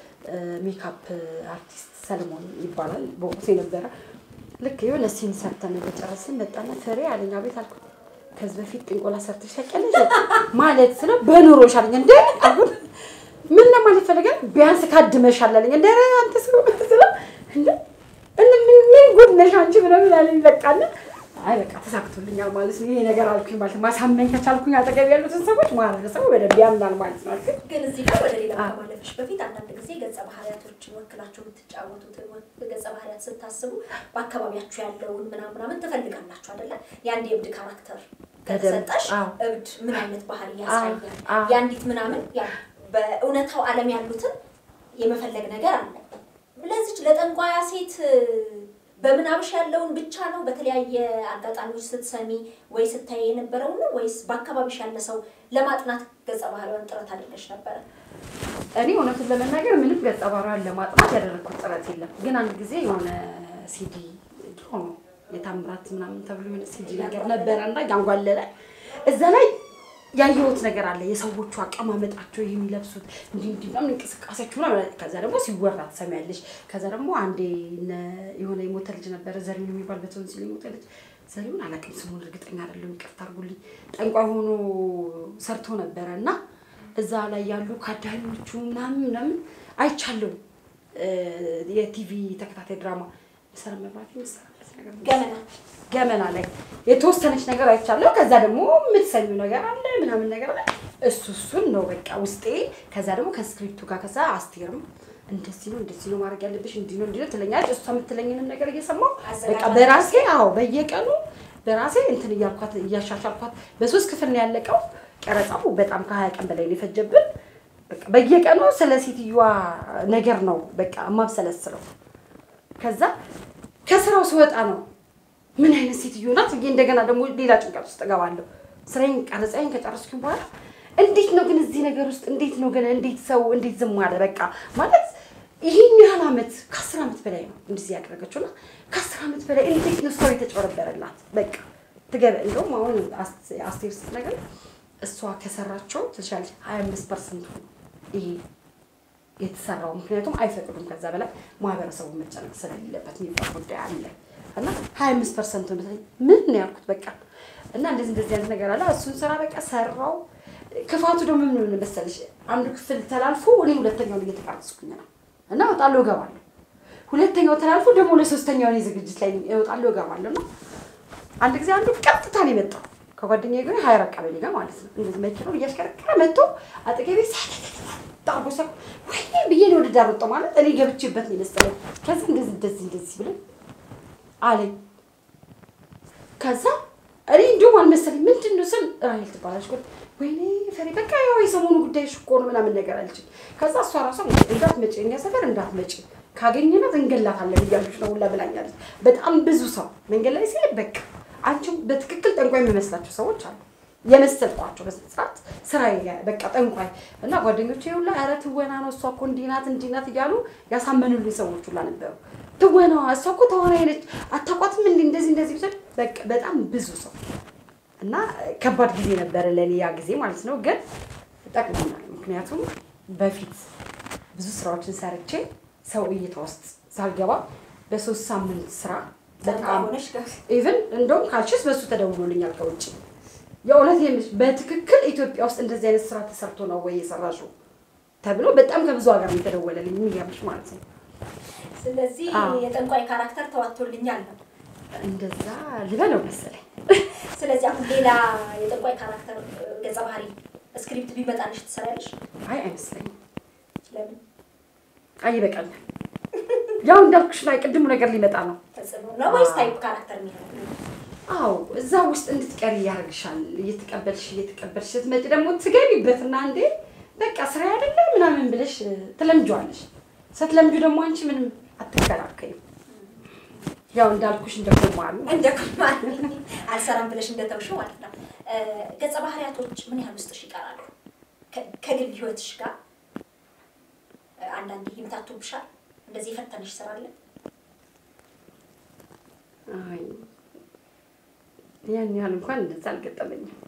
ሜካፕ አርቲስት ሰለሞን ይባላል በወቅቱ የነበረ ልክ የሆነ ሲን ሰርተን በጨረስን መጣና ፍሬ አለኝ። አቤት አልኩት። ከዚህ በፊት ጥንቆላ ሰርተሽ ታውቂያለሽ ማለት ስለው በኑሮሽ አለኝ። እንደ አሁን ምን ለማለት ፈልገን ቢያንስ ካድመሻል አለኝ። እንደ ኧረ አንተ ስለው ስለው እንደ እነ ምን ምን ጉድ ነሽ አንቺ ምናምን አለኝ። በቃና አይ በቃ ተሳክቶልኛል ማለት ነው ይሄ ነገር አልኩኝ ማለት ነው። ማሳመን ከቻልኩኝ አጠገብ ያሉትን ሰዎች ማህበረሰቡ በደንብ ያምናል ማለት ነው አልኩኝ። ግን እዚህ ጋር ወደ ሌላ አዎ። ከማለፍሽ በፊት አንዳንድ ጊዜ ገጸ ባህሪያቶችን ወክላችሁ የምትጫወቱት ገጸ ባህሪያት ስታስቡ በአካባቢያችሁ ያለውን ምናምን ምናምን ትፈልጋላችሁ አይደለ? የአንድ የእብድ ካራክተር ከተሰጠሽ አዎ። እብድ ምን አይነት ባህሪ ያሳያል? አዎ። የአንዲት ምናምን ያ በእውነታው ዓለም ያሉትን የመፈለግ ነገር አለ። ለዚች ለጠንቋያ ሴት በምናብሽ ያለውን ብቻ ነው በተለያየ አጋጣሚዎች ስትሰሚ ወይ ስታይ የነበረው ነው ወይስ በአካባቢሽ ያለ ሰው ለማጥናት ገጸ ባህሪዋን ጥረት አድርገሽ ነበረ? እኔ እውነቱን ለመናገር ምንም ገጸ ባህሪዋን ለማጥናት ያደረግኩት ጥረት የለም። ግን አንድ ጊዜ የሆነ ሲዲ ድሮ ነው የታምራት ምናምን ተብሎ የሆነ ሲዲ ነገር ነበረ እና ያንጓለለ እዛ ላይ ያየሁት ነገር አለ። የሰዎቹ አቀማመጣቸው ይህ የሚለብሱት እንዲህ እንዲህ ምናምን እንቅስቃሴያቸው ምናምን። ከዛ ደግሞ ሲወራ ትሰሚያለሽ። ከዛ ደግሞ አንዴ እነ- የሆነ የሞተ ልጅ ነበረ ዘሪሁን የሚባል በቶንሲል የሞተ ልጅ ዘሪሁን አላውቅም ስሙን እርግጠኛ አይደለሁም፣ ይቅርታ አድርጉልኝ። ጠንቋይ ሆኖ ሰርቶ ነበረ እና እዛ ላይ ያሉ ካዳሚዎቹ ምናምን ምናምን አይቻለሁ። እ፣ የቲቪ ተከታታይ ድራማ መሰረት መብራት የሚሰራበት ነገር ነው። ገመና ገመና ላይ የተወሰነች ነገር አይቻለሁ። ከዛ ደግሞ የምትሰኙ ነገር አለ ምናምን ነገር አለ። እሱ እሱን ነው በቃ ውስጤ። ከዛ ደግሞ ከስክሪፕቱ ጋር ከዛ አስቴርም እንደዚህ ነው እንደዚህ ነው ማድረግ ያለብሽ እንዲህ ነው እንዲህ ነው ትለኛለች። እሷ የምትለኝንም ነገር እየሰማሁ በቃ አዘጋጅ በራሴ አዎ በየቀኑ በራሴ እንትን እያልኳት እያሻሻልኳት በሶስት ክፍል ነው ያለቀው ቀረጻው። በጣም ከሀያ ቀን በላይ ነው የፈጀብን። በቃ በየቀኑ ስለ ሴትዮዋ ነገር ነው በቃ የማብሰለስለው። ከዛ ከስራው ስወጣ ነው ምን አይነት ሴትዮ ናት ብዬ እንደገና ደግሞ ሌላ ጭንቀት ውስጥ እገባለሁ። ስራዬን ቀረጻዬን ከጨረስኩኝ በኋላ እንዴት ነው ግን እዚህ ነገር ውስጥ እንዴት ነው ግን እንዴት ሰው እንዴት ዝም አለ? በቃ ማለት ይህን ያህል ዓመት ከአስር ዓመት በላይ ነው እንደዚህ ያደረገችው እና ከአስር ዓመት በላይ እንዴት ነው ሰው የተጨበረበረላት? በቃ ትገበ እንደውም አሁን አስ- አስቴር ስትነግረኝ እሷ ከሰራቸው ትችላለች ሀያ አምስት ፐርሰንቱ ይሄ የተሰራው ምክንያቱም አይፈቅዱም ከዛ በላይ ማህበረሰቡ መጨነቅ ስለሌለበት የሚባል ጉዳይ አለ እና ሀያ አምስት ፐርሰንቱ ምን ነው ያልኩት በቃ እና እንደዚህ እንደዚህ አይነት ነገር አለ እሱን ስራ በቃ ሰራው ክፋቱ ደግሞ ምን ሆነ መሰለሽ አንዱ ክፍል ተላልፎ እኔ ሁለተኛውን እየተቀረጽኩኝ ነው እና እወጣለሁ እገባለሁ ሁለተኛው ተላልፎ ደግሞ ለሶስተኛው እኔ ዝግጅት ላይ እወጣለሁ እገባለሁ እና አንድ ጊዜ አንዱ ቀጥታ ነው የመጣው ከጓደኛዬ ጋር ሀይራ ቀበሌ ጋር ማለት ነው። እንደዚህ መኪናውን እያሽከረከረ መጥቶ አጠገቤ ጣርጎ ሰ ወይኔ ብዬ ነው ወደ ዳር ወጣሁ ማለት እኔ ገብቼበት ነው የመሰለኝ። ከዛ እንደዚህ እንደዚህ እንደዚህ ብለን አለኝ። ከዛ እኔ እንዲሁም አልመሰለኝ ምንድን ነው ስል ራሄል ትባላለች። ቆይ ወይኔ ፈሪ በቃ ያው የሰሞኑ ጉዳይሽ እኮ ነው ምናምን ነገር አለችኝ። ከዛ እሷ ራሷ እንዳትመጪ እኛ ሰፈር እንዳትመጪ ካገኘናት እንገላታለን እያሉች ነው ሁላ ብላኛለች። በጣም ብዙ ሰው መንገድ ላይ ሲል በቃ አንቺም በትክክል ጠንቋይ የሚመስላቸው ሰዎች አሉ የመሰልኳቸው በስነ ስርዓት ስራዬ በቃ ጠንቋይ እና ጓደኞቼ ሁላ ኧረ ትወና ነው እሷ እኮ እንዲህ ናት እንዲህ ናት እያሉ ያሳመኑልኝ ሰዎች ሁላ ነበሩ። ትወናዋ እሷ እኮ ተዋናይ ነች አታውቋትም እንዲህ እንደዚህ እንደዚህ ብሰል በቃ በጣም ብዙ ሰው እና ከባድ ጊዜ ነበረ ለእኔ ያ ጊዜ ማለት ነው። ግን ጠቅሞናል። ምክንያቱም በፊት ብዙ ስራዎችን ሰርቼ ሰው እይታ ውስጥ ሳልገባ በሶስት ሳምንት ስራ በጣም ሆነሽ ገብ ኢቭን እንደውም ካልሽስ በሱ ተደውሎልኛል ከውጭ የእውነት የምልሽ በትክክል ኢትዮጵያ ውስጥ እንደዚህ አይነት ስራ ተሰርቶ ነው ወይ የሰራሽው ተብሎ በጣም ከብዙ ሀገር ነው የተደወለልኝ። የሚገርምሽ ማለት ነው። ስለዚህ አዎ። የጠንቋይ ካራክተር ተዋጥቶልኛል ነው። እንደዛ ልበለው መሰለኝ። ስለዚህ አሁን ሌላ የጠንቋይ ካራክተር እ፣ ገጸ ባህሪ ስክሪፕት ቢመጣልሽ ትሰሪያለሽ? አይ አይመስለኝም። ለምን? አይ ይበቃኛል። ያው እንዳልኩሽ ላይ ቅድሙ ነገር ሊመጣ ነው። ተጽዕኖ ነው ወይስ አዎ። ታይፕ ካራክተር የሚሆነው? አዎ እዛ ውስጥ እንድትቀሪ ያደርግሻል። እየተቀበልሽ እየተቀበልሽ ስትመጪ ደግሞ ትገቢበትና እንዴ በቃ ስራ አይደለ ምናምን ብለሽ ትለምጂዋለሽ። ስትለምጁ ደግሞ አንቺ ምንም አትከራከሪም። ያው እንዳልኩሽ እንደ ኮማሉ እንደ ኩማን አልሰራም ብለሽ እንደተውሽው ማለት ነው። እ፣ ገጸ ባህሪያቶች ምን ያህል ውስጥሽ ይቀራሉ? ከ- ከግል ህይወትሽ ጋር እ፣ አንዳንዴ ይምታቱብሻል? እንደዚህ የፈተነሽ ስራ አለ? አይ ያን ያህል እንኳን እንደዛ አልገጠመኝም።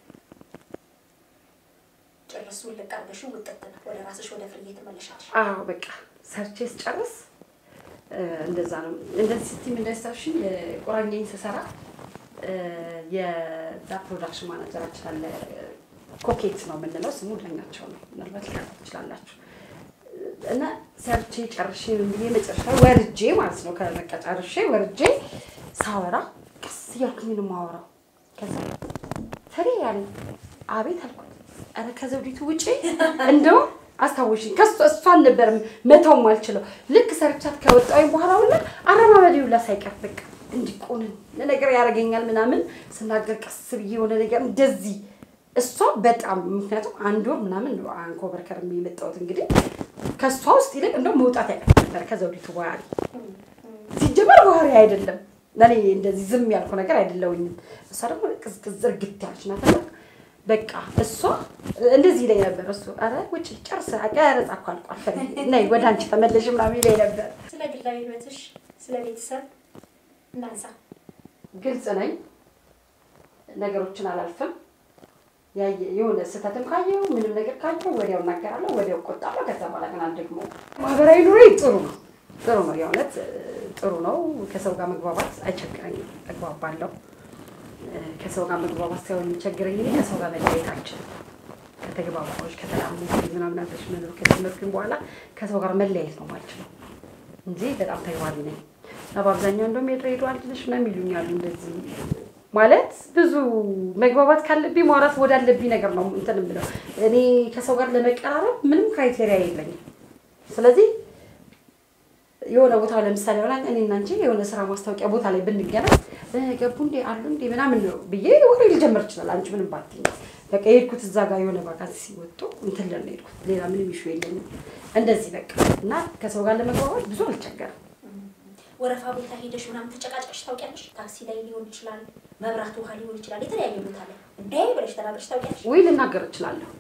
ጭርሱ ልቅ አድርገሽው ውጥት ነው ወደ ራስሽ ወደ ፍርዬ ትመለሻለሽ። አዎ በቃ ሰርቼ ስጨርስ እ፣ እንደዛ ነው። እንደዚህ ስትይ እንዳይሳብሽኝ ቁራኛኝ ስሰራ እ፣ የዛ ፕሮዳክሽን ማናጀራችን አለ ኮኬት ነው የምንለው ስሙ ዳኛቸው ነው። ምናልባት ሊቀርብ ትችላላችሁ። እና ሰርቼ ጨርሼ ምን ብዬ መጨረሻ ወርጄ ማለት ነው ከበቃ ጨርሼ ወርጄ ሳወራ ቀስ እያልኩኝ ነው የማወራው። ከዛ ፈሬ ያለኝ አቤት አልኩት። ኧረ ከዘውዲቱ ውጪ እንደው አስታወሽኝ። ከሱ እሷን ነበር መተውም አልችለው። ልክ ሰርቻት ከወጣሁኝ በኋላ ሁላ አረማመዴ ሁላ ሳይቀር በቃ እንዲቆንን ነገር ያደርገኛል ምናምን ስናገር ቀስ ብዬ የሆነ ነገር እንደዚህ እሷ በጣም ምክንያቱም አንድ ወር ምናምን ነው አንኮበር ከርሜ የመጣሁት እንግዲህ ከእሷ ውስጥ ይልቅ እንደው መውጣት ያቀት ነበር ከዘውዲቱ ባህሪ ሲጀመር ባህሪ አይደለም ለእኔ እንደዚህ ዝም ያልኩ ነገር አይደለውኝም። እሷ ደግሞ ቅዝቅዝ እርግት ያለች ናትና በቃ እሷ እንደዚህ ይለኝ ነበር። እሱ ኧረ ውጭ ጨርስ ቀረጻ እኮ አልቋል፣ ፈሪ ነይ ወደ አንቺ ተመለሽ ምናምን ይለኝ ነበር። ስለ ግላዊ ህይወትሽ፣ ስለ ቤተሰብ እናንሳ። ግልጽ ነኝ፣ ነገሮችን አላልፍም። ያየ- የሆነ ስህተትም ካየው ምንም ነገር ካየው ወዲያው እናገራለሁ፣ ወዲያው እቆጣለሁ። ከዛ በኋላ ግን አልደግሞ ማህበራዊ ኑሮ ጥሩ ነው ጥሩ ነው፣ የእውነት እ፣ ጥሩ ነው። ከሰው ጋር መግባባት አይቸግረኝም፣ እግባባለሁ። እ፣ ከሰው ጋር መግባባት ሳይሆን የሚቸግረኝ እኔ ከሰው ጋር መለያየት አልችልም። ከተግባባዎች ከተላሙ ምናምን አብረሽ መኖር ከጀመርኩኝ በኋላ ከሰው ጋር መለያየት ነው ማልችለው እንጂ በጣም ተግባቢ ነኝ እና በአብዛኛው እንደውም የድሬዳዋ ልጅ ነሽ ነው የሚሉኛሉ እንደዚህ ማለት ብዙ መግባባት ካለብኝ ማውራት ወዳለብኝ ነገር ነው እንትን የምለው። እኔ ከሰው ጋር ለመቀራረብ ምንም ክራይቴሪያ የለኝም። ስለዚህ የሆነ ቦታ ለምሳሌ ሆና እኔና አንቺ የሆነ ስራ ማስታወቂያ ቦታ ላይ ብንገናኝ እ፣ ገቡ እንዴ አሉ እንዴ ምናምን ነው ብዬ ወሬ ሊጀምር ይችላል። አንቺ ምንም ባትይኝ በቃ የሄድኩት እዛ ጋር የሆነ ቫካንሲ ሲወጡ እንትን ለን ነው የሄድኩት። ሌላ ምንም ኢሹ የለኝም። እንደዚህ በቃ እና ከሰው ጋር ለመግባባት ብዙ አልቸገርም። ወረፋ ቦታ ሄደሽ ምናምን ተጨቃጭቀሽ ታውቂያለሽ? ታክሲ ላይ ሊሆን ይችላል፣ መብራት ውሃ ሊሆን ይችላል፣ የተለያየ ቦታ ላይ እንዴ ብለሽ ተናግረሽ ታውቂያለሽ? ወይ ልናገር እችላለሁ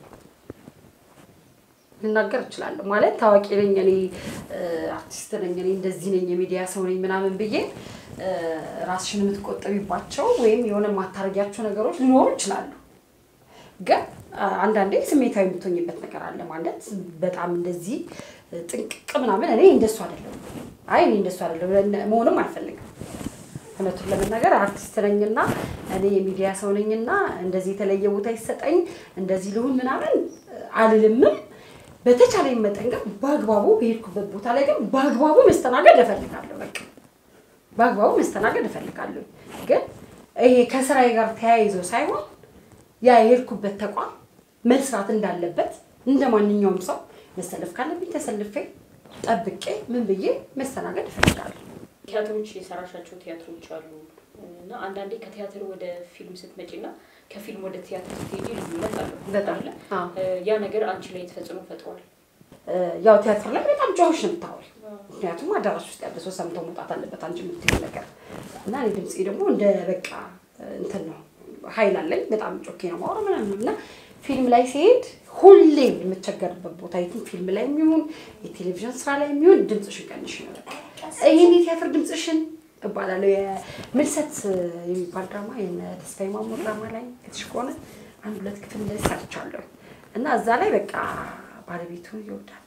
ልናገር እችላለሁ ማለት ታዋቂ ነኝ እኔ እ፣ አርቲስት ነኝ እኔ እንደዚህ ነኝ የሚዲያ ሰው ነኝ ምናምን ብዬ እ፣ ራስሽን የምትቆጠቢባቸው ወይም የሆነ የማታረጊያቸው ነገሮች ሊኖሩ ይችላሉ። ግን አ፣ አንዳንዴ ስሜታዊ የምትሆኝበት ነገር አለ ማለት በጣም እንደዚህ ጥንቅቅ ምናምን እኔ እንደሱ አይደለም። አይ እኔ እንደሱ አይደለም መሆንም አልፈልግም። እውነቱን ለመናገር አርቲስት ነኝና እኔ የሚዲያ ሰው ነኝና እንደዚህ የተለየ ቦታ ይሰጠኝ እንደዚህ ልሁን ምናምን አልልምም። በተቻለኝ መጠን ግን በአግባቡ በሄድኩበት ቦታ ላይ ግን በአግባቡ መስተናገድ እፈልጋለሁ። በቃ በአግባቡ መስተናገድ እፈልጋለሁ። ግን ይሄ ከስራዬ ጋር ተያይዞ ሳይሆን ያ የሄድኩበት ተቋም መስራት እንዳለበት እንደ ማንኛውም ሰው መሰለፍ ካለብኝ ተሰልፌ ጠብቄ ምን ብዬ መስተናገድ እፈልጋለሁ። ቲያትሮች የሰራሻቸው ቲያትሮች አሉ እና አንዳንዴ ከቲያትር ወደ ፊልም ስትመጪ እና ከፊልም ወደ ቲያትር ስትሄጂ ልዩነት አለው በጣም አይደለ? አዎ። ያ ነገር አንቺ ላይ ተጽዕኖ ፈጥሯል። ያው ቲያትር ላይ በጣም ጮኸሽ ነው የምታወሪ። ምክንያቱም አዳራሽ ውስጥ ያለ ሰው ሰምቶ መውጣት አለበት አንቺ የምትይው ነገር እና እኔ ድምፄ ደግሞ እንደ በቃ እንትን ነው ኃይል አለኝ በጣም ጮኬ ነው ማውራ ምናምን እና ፊልም ላይ ሲሄድ ሁሌም የምቸገርበት ቦታ የትም ፊልም ላይ የሚሆን የቴሌቪዥን ስራ ላይ የሚሆን ድምፅሽን ቀንሽ ነው በቃ ይህን የቲያትር ድምፅሽን እባላለሁ። የምልሰት የሚባል ድራማ የነ ተስፋዬ ማሞ ድራማ ላይ ክትሽ ከሆነ አንድ ሁለት ክፍል እንደዚህ ሰርቻለሁ እና እዛ ላይ በቃ ባለቤቱን ይወዳል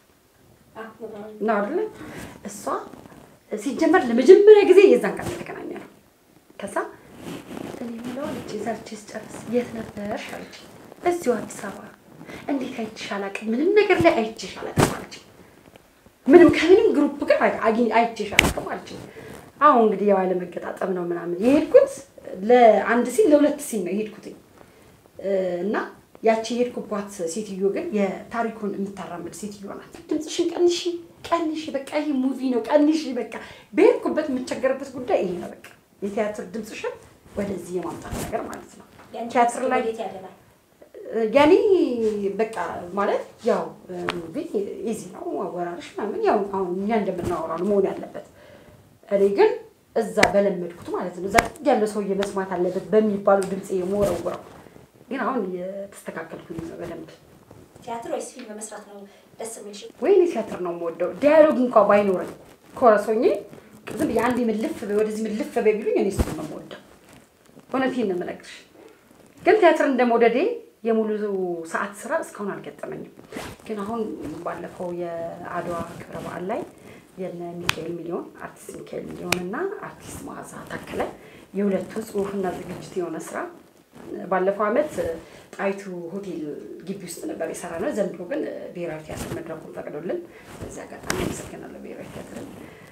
ነው አይደለ? እሷ ሲጀመር ለመጀመሪያ ጊዜ የዛን ቀን የተገናኘ ነው። ከዛ እኔ የምለው አለች ሰርቼ ስጨርስ የት ነበርሽ አለች። እዚሁ አዲስ አበባ። እንዴት አይቼሽ አላውቅም፣ ምንም ነገር ላይ አይቼሽ አላውቅም አለች። ምንም ከምንም ግሩፕ ጋር አግኝ- አይቼሽ አላውቅም አለች። አሁን እንግዲህ ያው ያለመገጣጠም ነው ምናምን የሄድኩት ለአንድ ሲን ለሁለት ሲን ነው የሄድኩትኝ እና ያቺ የሄድኩባት ሴትዮ ግን የታሪኩን የምታራምድ ሴትዮ ናት። ድምፅሽን ቀንሺ ቀንሺ፣ በቃ ይሄ ሙቪ ነው ቀንሺ፣ በቃ በሄድኩበት የምቸገርበት ጉዳይ ይሄ ነው። በቃ የቲያትር ድምፅሽን ወደዚህ የማምጣት ነገር ማለት ነው። ቲያትር ላይ ወዴት ያደላል? ያኔ በቃ ማለት ያው ሙቪ ኢዚ ነው አወራረሽ ምናምን ያው አሁን እኛ እንደምናወራው ነው መሆን ያለበት። እኔ ግን እዛ በለመድኩት ማለት ነው እዛ ጥግ ያለው ሰውዬ መስማት አለበት በሚባሉ ድምፅ የመወረውረው ግን አሁን የተስተካከልኩኝ ነው በደንብ። ቲያትር ወይስ ፊልም መስራት ነው ደስ የሚልሽ? ወይኔ ቲያትር ነው የምወደው። ዲያሎግ እንኳ ባይኖረኝ ኮረሶኜ ዝም ብዬ አንዴ ምልፍ በይ ወደዚህ ምልፍ በይ ቢሉኝ እኔ እሱን ነው የምወደው። እውነቴን ነው የምነግርሽ። ግን ቲያትር እንደመውደዴ የሙሉ ሰዓት ስራ እስካሁን አልገጠመኝም። ግን አሁን ባለፈው የአድዋ ክብረ በዓል ላይ የነ ሚካኤል ሚሊዮን አርቲስት ሚካኤል ሚሊዮን እና አርቲስት መዓዛ ታከለ የሁለቱ ጽሁፍና ዝግጅት የሆነ ስራ ባለፈው ዓመት ጣይቱ ሆቴል ግቢ ውስጥ ነበር የሰራ ነው። ዘንድሮ ግን ብሔራዊ ቲያትር መድረኩን ፈቅዶልን በዚህ አጋጣሚ አመሰግናለሁ ብሔራዊ ቲያትርን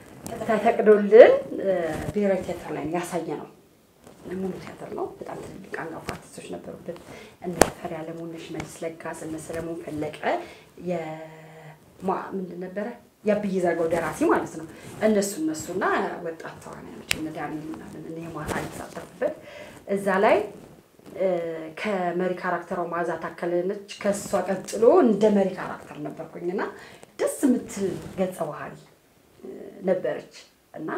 ተፈቅዶልን ብሔራዊ ቲያትር ላይ ያሳየ ነው። ሙሉ ቲያትር ነው። በጣም ትልልቅ አንጋፋ አርቲስቶች ነበሩበት። እነ ፈሪ አለሙ፣ እነ ሽመልስ ለጋስ፣ እነ ሰለሞን ፈለቀ የማ ምንድን ነበረ የአብይ ዘርጋው ደራሲ ማለት ነው። እነሱ እነሱና ወጣት ተዋናዮች እነ ዳንኤል ምናምን እነ የማታ የተሳተፉበት እዛ ላይ ከመሪ ካራክተሯ መዓዛ ታከለ ነች። ከእሷ ቀጥሎ እንደ መሪ ካራክተር ነበርኩኝና ደስ የምትል ገጸ ባህሪ ነበረች እና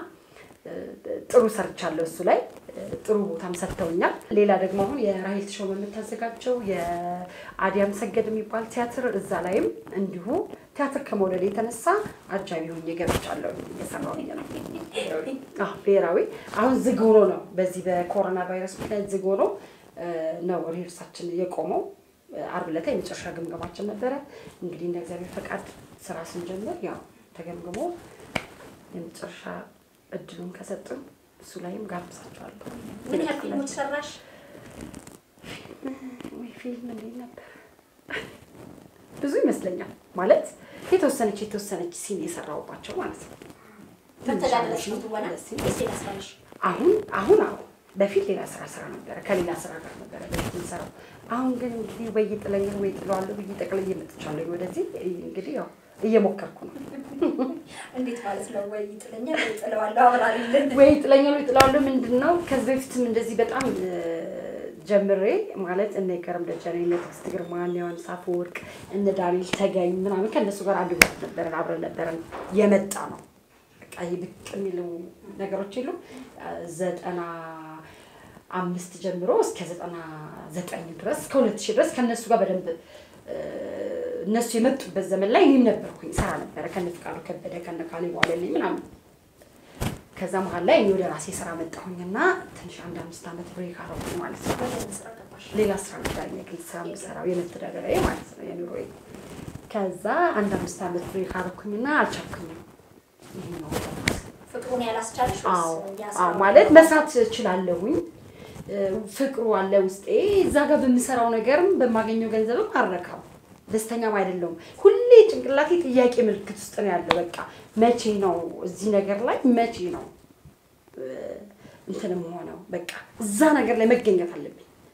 ጥሩ ሰርቻለሁ። እሱ ላይ ጥሩ ቦታም ሰጥተውኛል። ሌላ ደግሞ አሁን የራሄል ተሾመ የምታዘጋጀው የአዲያም ሰገድ የሚባል ቲያትር እዛ ላይም እንዲሁ ቲያትር ከመውደድ የተነሳ አጃቢ ሆኜ ገብቻለሁ። እየሰራሁኝ ነው። አዎ፣ ብሔራዊ አሁን ዝግ ሆኖ ነው። በዚህ በኮሮና ቫይረስ ምክንያት ዝግ ሆኖ ነው ሪሄርሳችን የቆመው። አርብ ዕለት የመጨረሻ ግምገማችን ነበረ። እንግዲህ እንደ እግዚአብሔር ፈቃድ ስራ ስንጀምር ያው ተገምግሞ የመጨረሻ እድሉን ከሰጡን እሱ ላይም ጋብዛቸዋለሁ። ምን ያህል ፊልሞች ሰራሽ? ወይ ፊልም እንዴት ነበር? ብዙ ይመስለኛል ማለት የተወሰነች የተወሰነች ሲን የሰራሁባቸው ማለት ነው። መተዳደረሽ ነው ትወና ትንሽ ሲን ወይስ ሌላ ስራሽ? አሁን አሁን አዎ በፊት ሌላ ስራ ስራ ነበረ ከሌላ ስራ ጋር ነበረ በፊት የምሰራው። አሁን ግን እንግዲህ ወይ ጥለኛል ወይ ጥለዋለሁ ብዬ ጠቅልዬ መጥቻለሁ ወደዚህ። እንግዲህ ያው እየሞከርኩ ነው። እንዴት ማለት ነው? ወይ ጥለኛል ወይ ጥለዋለሁ አብራሪልን። ወይ ጥለኛል ወይ ጥለዋለሁ ምንድን ነው? ከዚህ በፊትም እንደዚህ በጣም እ፣ ጀምሬ ማለት እነ ይገርም ደጀኔ፣ እነ ትዕግስት ግርማ፣ እነ ዮሐንስ አፈወርቅ፣ እነ ዳንኤል ተገኝ ምናምን ከእነሱ ጋር አንድ ቤት ነበረን አብረን ነበረን የመጣ ነው። በቃ ይህ ብቅ የሚሉ ነገሮች የሉም ዘጠና አምስት ጀምሮ እስከ ዘጠና ዘጠኝ ድረስ እስከ ሁለት ሺህ ድረስ ከእነሱ ጋር በደንብ እ፣ እነሱ የመጡበት ዘመን ላይ እኔም ነበርኩኝ ሰራ ነበረ ከነ ፍቃዱ ከበደ ከነ ካሌ ዋለልኝ ምናምን ከዛ መሀል ላይ እኔ ወደ ራሴ ስራ መጣሁኝና ትንሽ አንድ አምስት ዓመት ብሬክ አረኩኝ ማለት ነው። ወደ ምን ስራ ገባሽ? ሌላ ስራ ነበር የግል ስራ የምሰራው የመተዳደሪያ ማለት ነው የኑሮዬ። ከዛ አንድ አምስት ዓመት ብሬክ አረኩኝና አልቻልኩኝም። ይሄ ነው ገባት። ፍቅሩን ያላስቻለሽ አዎ ወይስ ያ አዎ፣ ስራ ማለት መስራት እችላለሁኝ። እ፣ ፍቅሩ አለ ውስጤ። እዛ ጋር በምሰራው ነገርም በማገኘው ገንዘብም አረካው ደስተኛም አይደለሁም። ሁሌ ጭንቅላቴ ጥያቄ ምልክት ውስጥ ነው ያለው። በቃ መቼ ነው እዚህ ነገር ላይ መቼ ነው እ፣ እንትንም ሆነው በቃ እዛ ነገር ላይ መገኘት አለብኝ።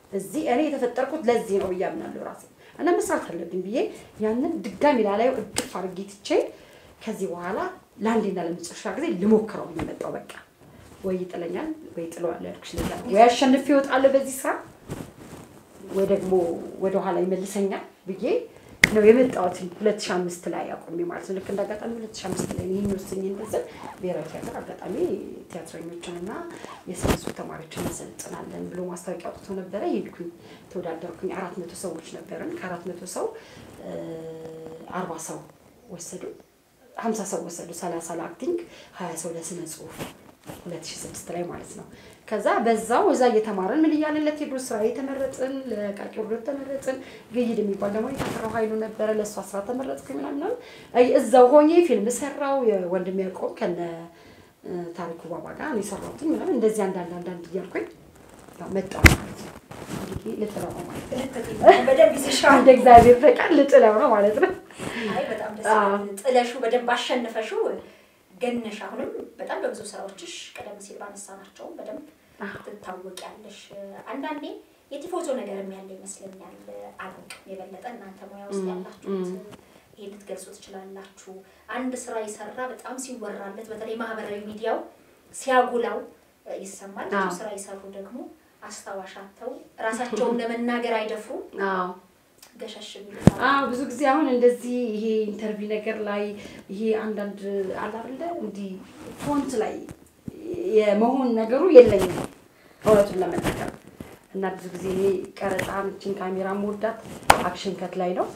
እዚህ እኔ የተፈጠርኩት ለዚህ ነው ብዬ አምናለሁ ራሴ እና መስራት አለብኝ ብዬ ያንን ድጋሚ ላላየው እቅፍ አድርጌ ትቼ ከዚህ በኋላ ለአንዴና ለመጨረሻ ጊዜ ልሞክረው ብዬ መጣሁ። በቃ ወይ ይጥለኛል ወይ ጥለዋለሁ ያልኩሽ ለዛ ነው። ወይ አሸንፌ እወጣለሁ በዚህ ስራ ወይ ደግሞ ወደኋላ ይመልሰኛል ብዬ ነው የመጣሁት። ሁለት ሺህ አምስት ላይ አቁሜ ማለት ነው። ልክ እንዳጋጣሚ ሁለት ሺህ አምስት ላይ ይህን ወስኜ እንደስል ብሔራዊ ቲያትር አጋጣሚ ቲያትረኞችንና የሳይንሱ ተማሪዎችን እንሰልጥናለን ብሎ ማስታወቂያ አውጥቶ ነበረ። ሄድኩኝ፣ ተወዳደርኩኝ። አራት መቶ ሰዎች ነበርን። ከአራት መቶ ሰው አርባ ሰው ወሰዱ፣ ሀምሳ ሰው ወሰዱ። ሰላሳ ለአክቲንግ፣ ሀያ ሰው ለስነ ጽሁፍ ሁለት ሺህ ስድስት ላይ ማለት ነው። ከዛ በዛው እዛ እየተማረን ምን እያለን ለቴዎድሮስ ስራ የተመረጥን ለቃቂ ወርዶት ተመረጥን። ግይድ የሚባል ደግሞ የተፈራው ኃይሉ ነበረ ለእሷ ስራ ተመረጥኩ ምናምን እዛው ሆኜ ፊልም ሰራው የወንድም ያውቀው ከነ ታሪኩ ባባ ጋር እኔ ሰራሁትኝ ምናምን እንደዚህ አንዳንድ አንዳንድ እያልኩኝ ያው መጣሁ ማለት ነው። እንግዲህ ልጥለው ነው ማለት ነው። በደንብ ይዘሻል። እንደ እግዚአብሔር ፈቃድ ልጥለው ነው ማለት ነው። አይ በጣም ደስ ይላል። ጥለሹ በደንብ አሸንፈሽው ገነሽ አሁንም በጣም በብዙ ስራዎችሽ ቀደም ሲል ባነሳናቸውም በደንብ ትታወቂያለሽ። አንዳንዴ የቲፎዞ ነገርም ያለ ይመስለኛል። አላውቅም፣ የበለጠ እናንተ ሙያ ውስጥ ያላችሁት ይሄ ልትገልጹ ትችላላችሁ። አንድ ስራ የሰራ በጣም ሲወራለት፣ በተለይ ማህበራዊ ሚዲያው ሲያጉላው ይሰማል። ብዙ ስራ የሰሩ ደግሞ አስታዋሽ አጥተው ራሳቸውን ለመናገር አይደፍሩም። አዎ ገሸሽ ቢሉ አዎ ብዙ ጊዜ አሁን እንደዚህ ይሄ ኢንተርቪው ነገር ላይ ይሄ አንዳንድ አለ አይደለ እንዲህ ፎንት ላይ የመሆን ነገሩ የለኝም እውነቱን ለመናገር እና ብዙ ጊዜ ይሄ ቀረጻ ምችን ካሜራ መወዳት አክሽን ከት ላይ ነው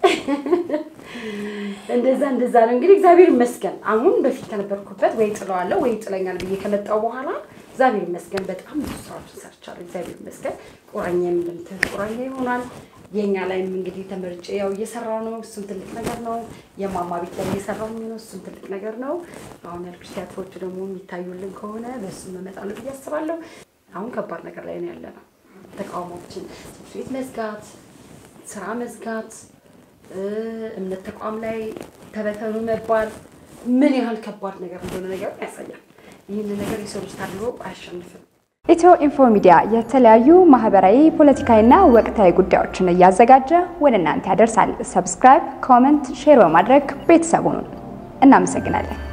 እንደዛ እንደዛ ነው እንግዲህ እግዚአብሔር ይመስገን አሁን በፊት ከነበርኩበት ወይ ጥለዋለሁ ወይ ጥለኛል ብዬ ከመጣው በኋላ እግዚአብሔር ይመስገን በጣም ብዙ ስራዎችን ሰርቻለሁ እግዚአብሔር ይመስገን ቁራኛም እንደምትል ቁራኛ ይሆናል የኛ ላይም እንግዲህ ተመርጬ ያው እየሰራው ነው። እሱም ትልቅ ነገር ነው። የማማ ቤት ላይ እየሰራው ነው። እሱም ትልቅ ነገር ነው። አሁን ያልኩሽ ቲያትሮቹ ደግሞ የሚታዩልን ከሆነ በእሱም እመጣለሁ ብዬ አስባለሁ። አሁን ከባድ ነገር ላይ ነው ያለ ነው። ተቃውሞችን፣ ትምህርት ቤት መዝጋት፣ ስራ መዝጋት፣ እምነት ተቋም ላይ ተበተኑ መባል ምን ያህል ከባድ ነገር እንደሆነ ነገር ያሳያል። ይህን ነገር የሰው ልጅ ታድሎ አያሸንፍም። ኢትዮ ኢንፎ ሚዲያ የተለያዩ ማህበራዊ፣ ፖለቲካዊና ወቅታዊ ጉዳዮችን እያዘጋጀ ወደ እናንተ ያደርሳል። ሰብስክራይብ፣ ኮመንት፣ ሼር በማድረግ ቤተሰቡን እናመሰግናለን።